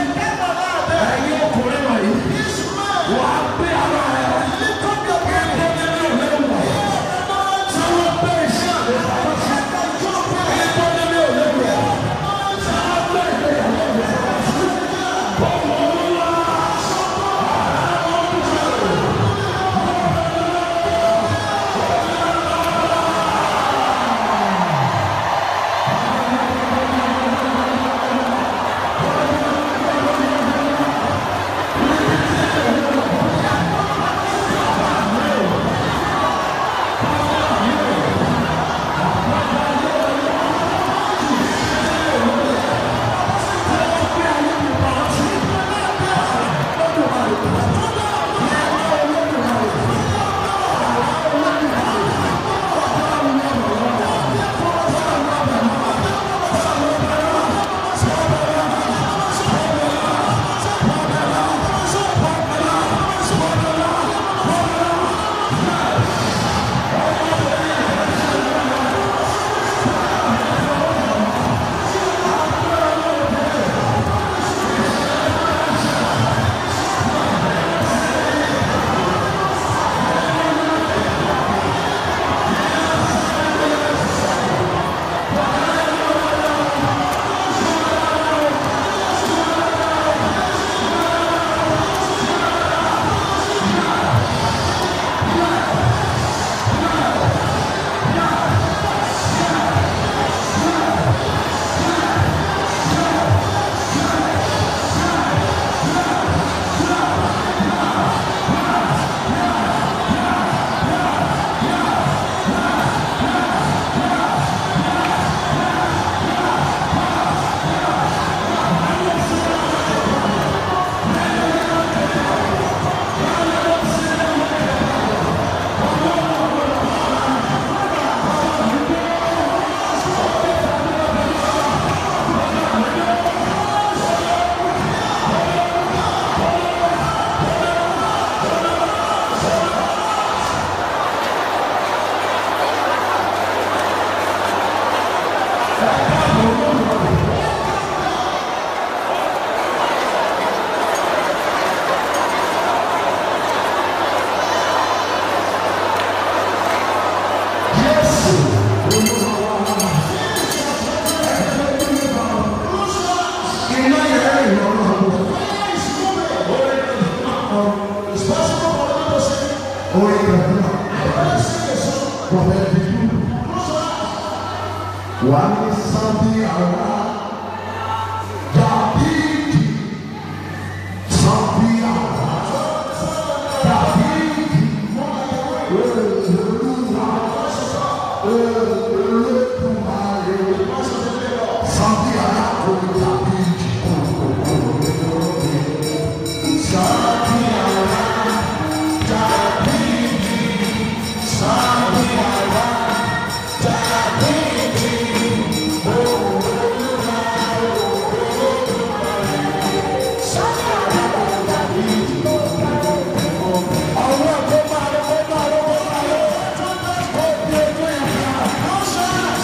Ọwọ́ tó máa lọ, ó máa lọ, ó bí ojú yẹn ká.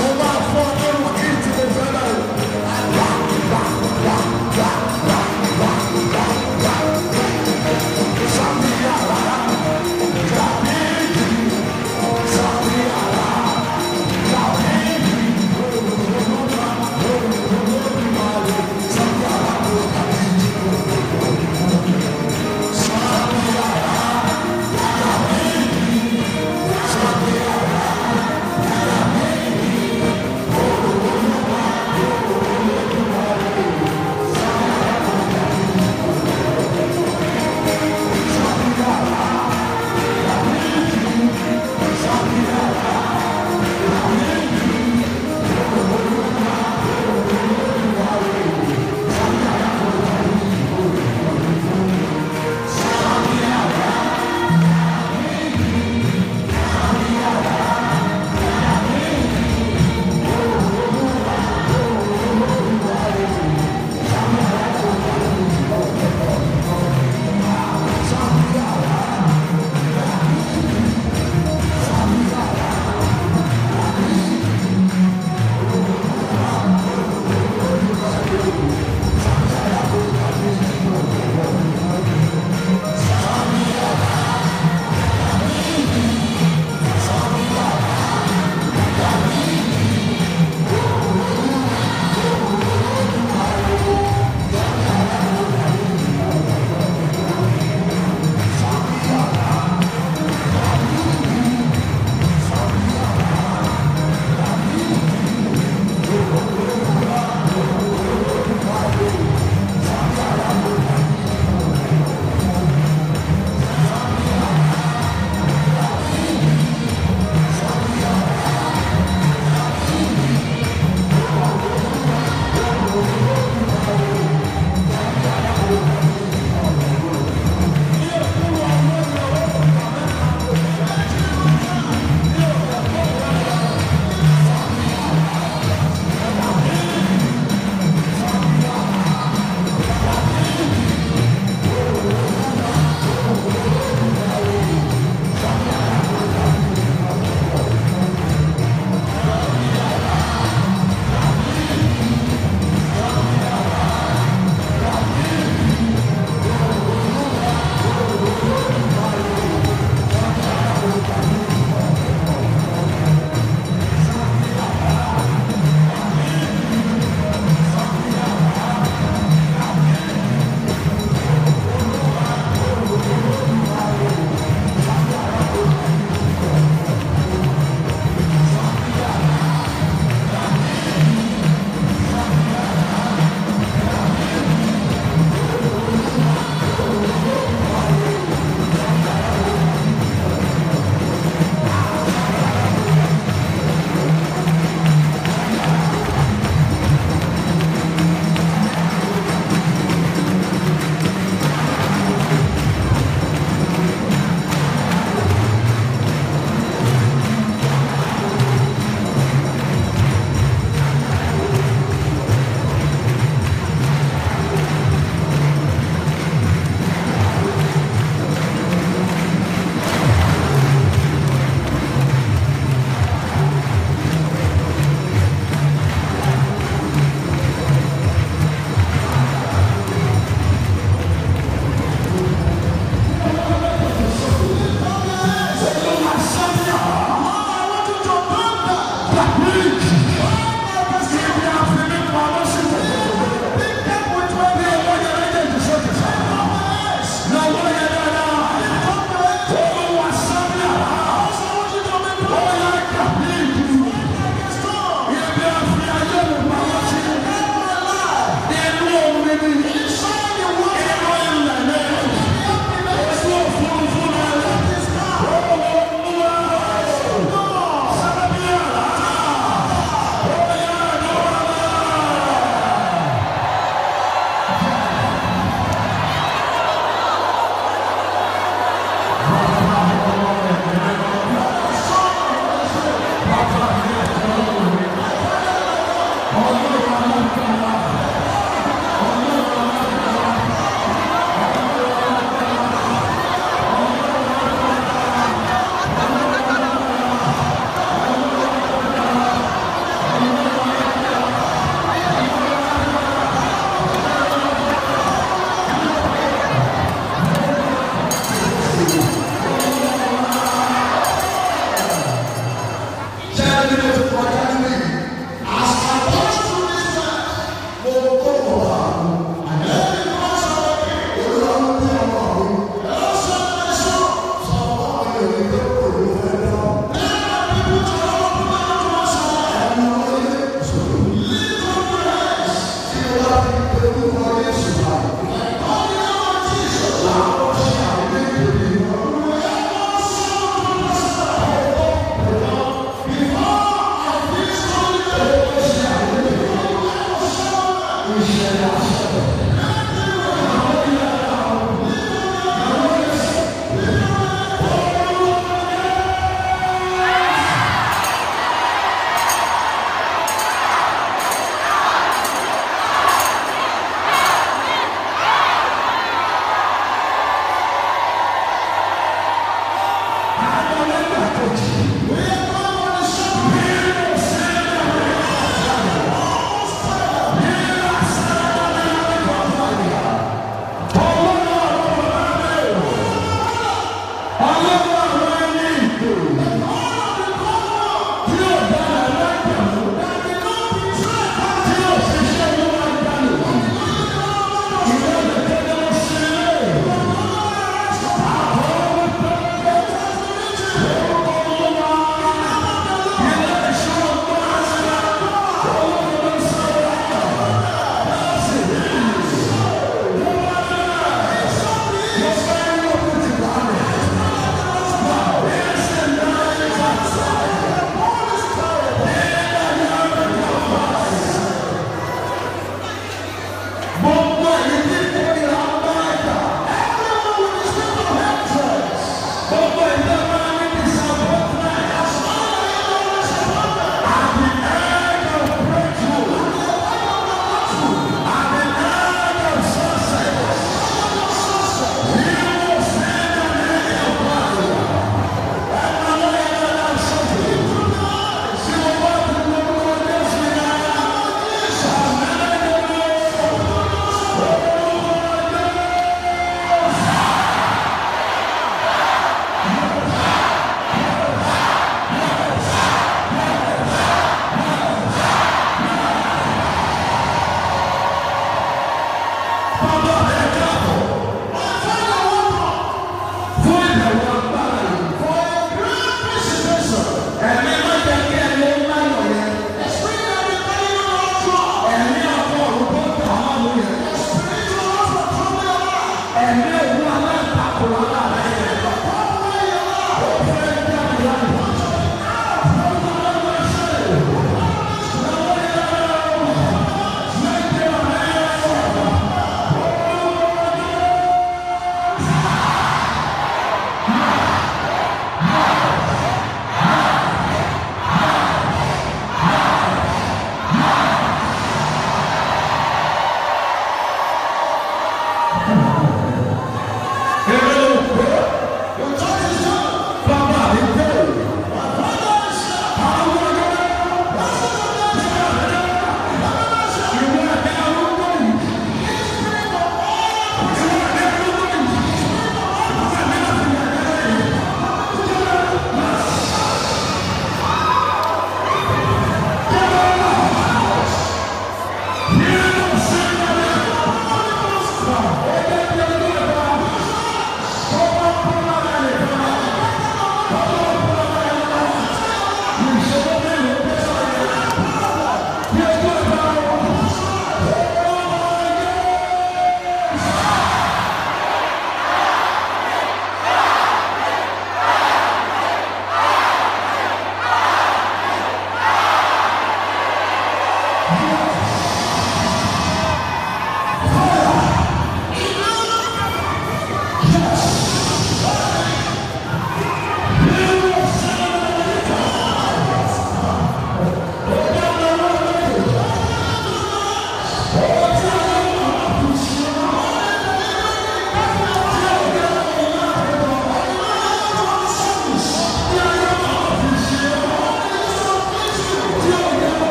Thank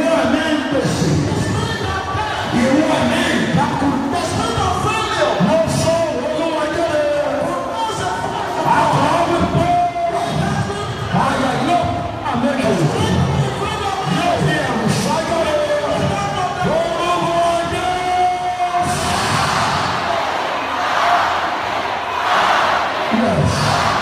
ìwọ ní gbèsè ìwọ ní ìdákùn mo sọ olówó jẹ́ àkọ́ wípé àyà yóò àmẹ́kẹ̀ yóò fi ẹ̀rù sájọ́ olówó jẹ́. Yes.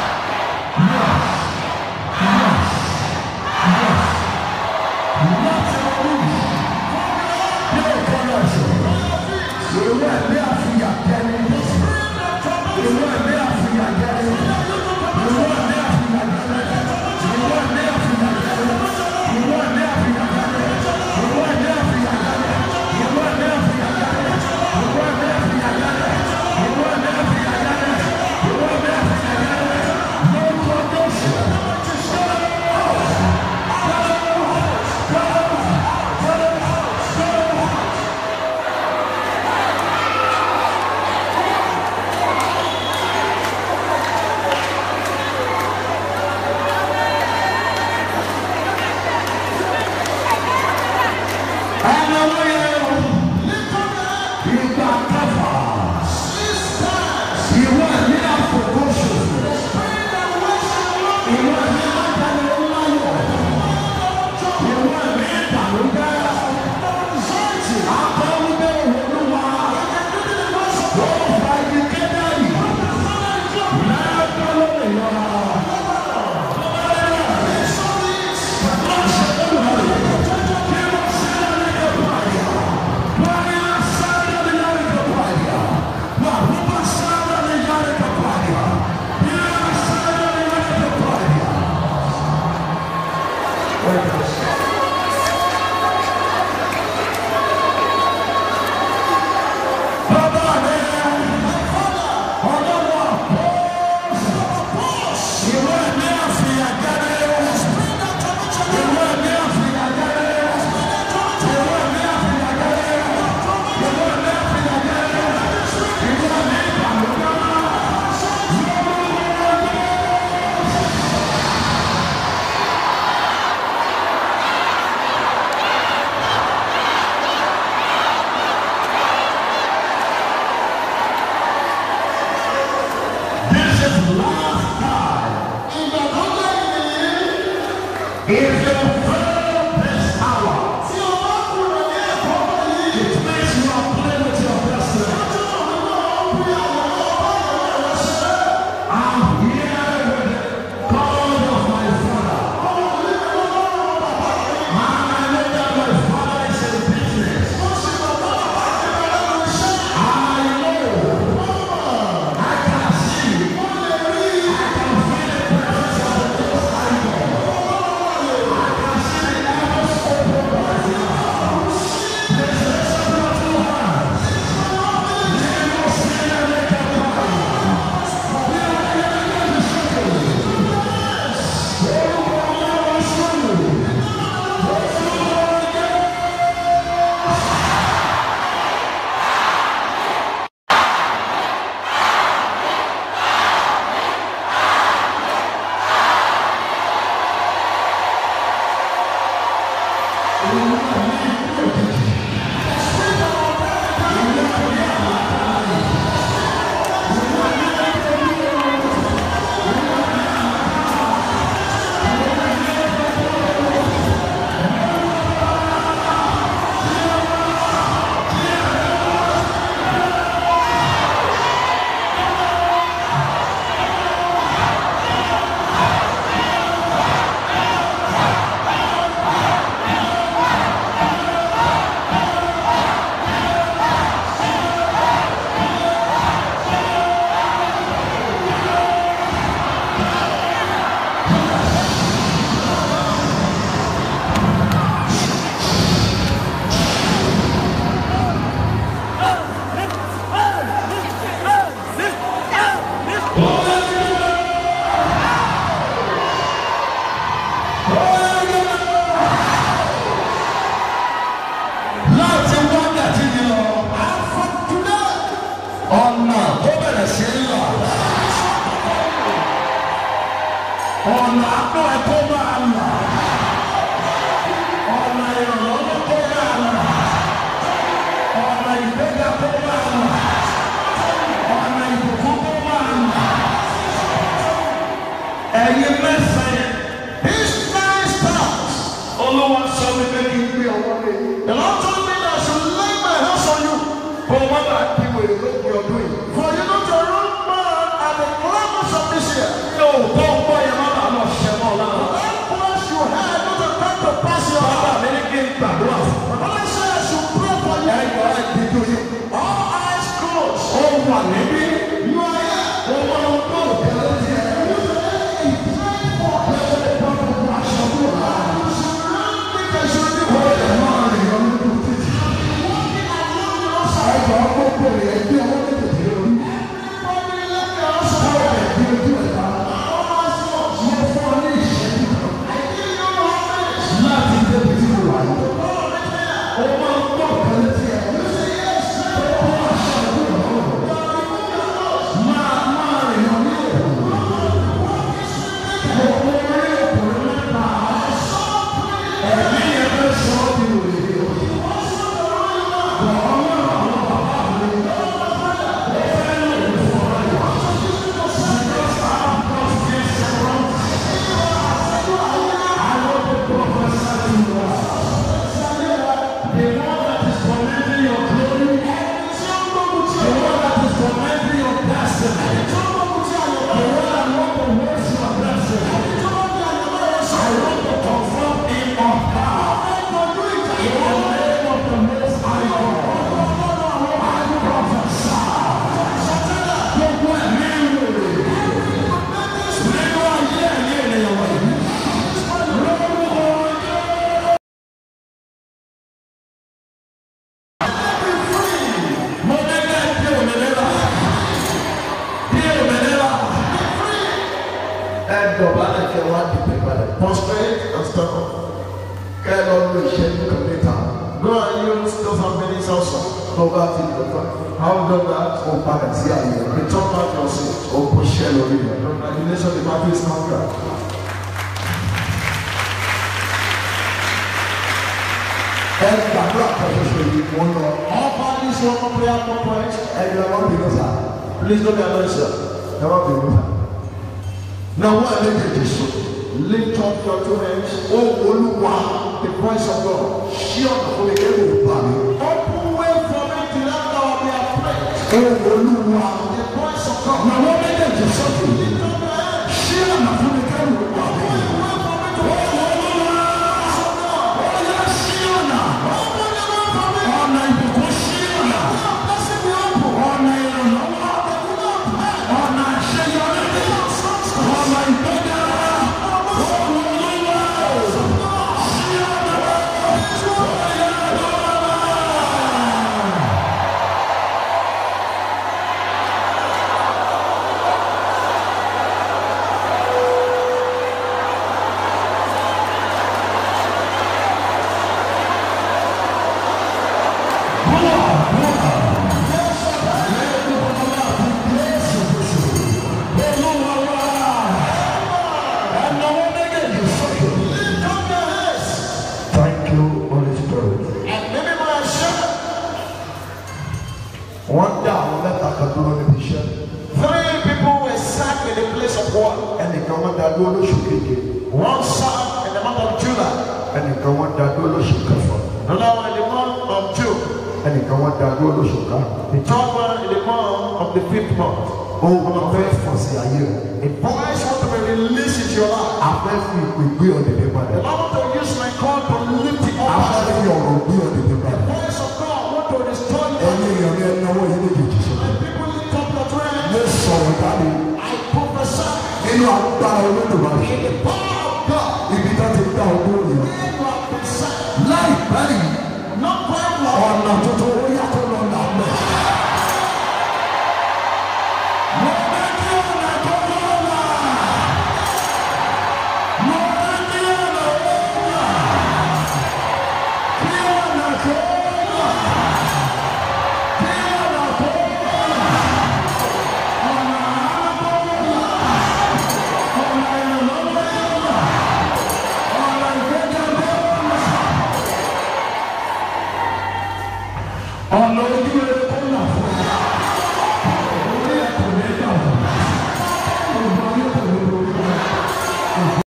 If you fail this hour, it means you are playing with your destiny. I'm here with the God of my father. I know that my father is in business. I know. I can see. I can feel the presence of the Most High God. I can see the heavens open right now. Please lift up your two hands. Leave your sin and make a prayer. láti wákàtí ni lọ ọ̀nà tó bẹ̀rẹ̀ sí í là ọ̀nà àpò ẹ̀kọ́ máa là ọ̀nà ìrànlọ́wọ́
The Lord told me that I should lay my hands on you.
kó o má bàa di wèrè lópin ọdún yìí.
For you not to run mad at the climax of this year.
yóò tó ń bọ̀ yẹn má bàa lọ ṣẹ́ mọ́ lára.
That voice you heard not to come to pass your
bàbá
heart.
mi ní kí n gbàdúrà fún.
But when I say I should pray for you,
ẹ̀yọ́ ẹ̀ dídú yìí.
all eyes closed.
ó wà níbí.
You are here.
ó máa ń bọ̀ kẹ́lẹ́ tiẹ̀. ẹ̀jọ̀ gbogbo rẹ̀ bí ọwọ́ méjèèjì lórí. láti débi tí mo wà yìí. ó máa ń bọ̀ kẹ́lẹ́ tiẹ̀. máa máa rìn lọ ní òkú. Gbogbo orí òkùnrin mẹ́ta. Ẹ̀mí yẹn fẹ́ sọ ọ́ di wòlíì.
dọ̀bálẹ̀ kẹ́ wá dìde balẹ̀. Prostrate and stand up. Kẹ́ ẹ lọ lo ìṣẹ́jú kan níta. Go and use those how many also. Tó bá ti lọ tán. How do that? O padà sí àyè rẹ̀. Return back your seat. O kò ṣẹ́ lórí rẹ̀. Congratulations the party is conquered. Ẹ gbàdúrà kan ṣoṣo yìí mo ń lọ. All parties want to pray at one point. Ẹ jẹ́ wọ́n bínú sá. Please don't be annoyed sir. Ẹ wọ́n bínú sá. Now what are they to do? Lift up your two hands. Oh, Olúwa, the voice of God. Ṣí ọ̀nà fún mi kí ẹ̀rù bá mi. Open way for me to let go of their prayer. Oh, Olúwa, the voice of God. Now what are they to do? Lift up your hands. Ṣí ọ̀nà fún mi kí ẹ̀rù bá mi. Oh, Olúwa, ọ̀yá ṣí ọ̀nà. Ọ̀nà ìbùkún ṣí ọ̀nà. Ọ̀nà ìrànlọ́wọ́. Ọ̀nà àṣeyọrí. Ọ̀nà ìgbéga. Thank you, Holy Spirit. Wọ́n dá àwọn mẹ́ta kan dúró níbi iṣẹ́.
Three people were sacked in the place of work.
Ẹnìkan wọ́n dá dúró lóṣù keje.
One sacked in the month of July,
Ẹnìkan wọ́n dá dúró lóṣù kẹfà.
another one in the month of June,
Ẹnìkan wọ́n dá dúró lóṣù karùn-ún.
the third one in the month of the fifth month.
Ohun kan fẹ́ fọ̀ sí ayé rẹ̀.
A voice want to be released into your life.
A fẹ́ fi ìpè gbé ọ̀dẹ̀dẹ̀ padà.
I want to use my call to lift it
A fẹ́
up.
fi ọ̀rọ̀ gbé ọ̀dẹ̀dẹ̀ padà.
Voice of God want to restore you.
Ẹyin èèyàn ní ẹnáwó yìí méjèèjì sọ.
People lift up your
Mo
hands.
sọ̀rọ̀ jáde
I prophesy
nínú agbára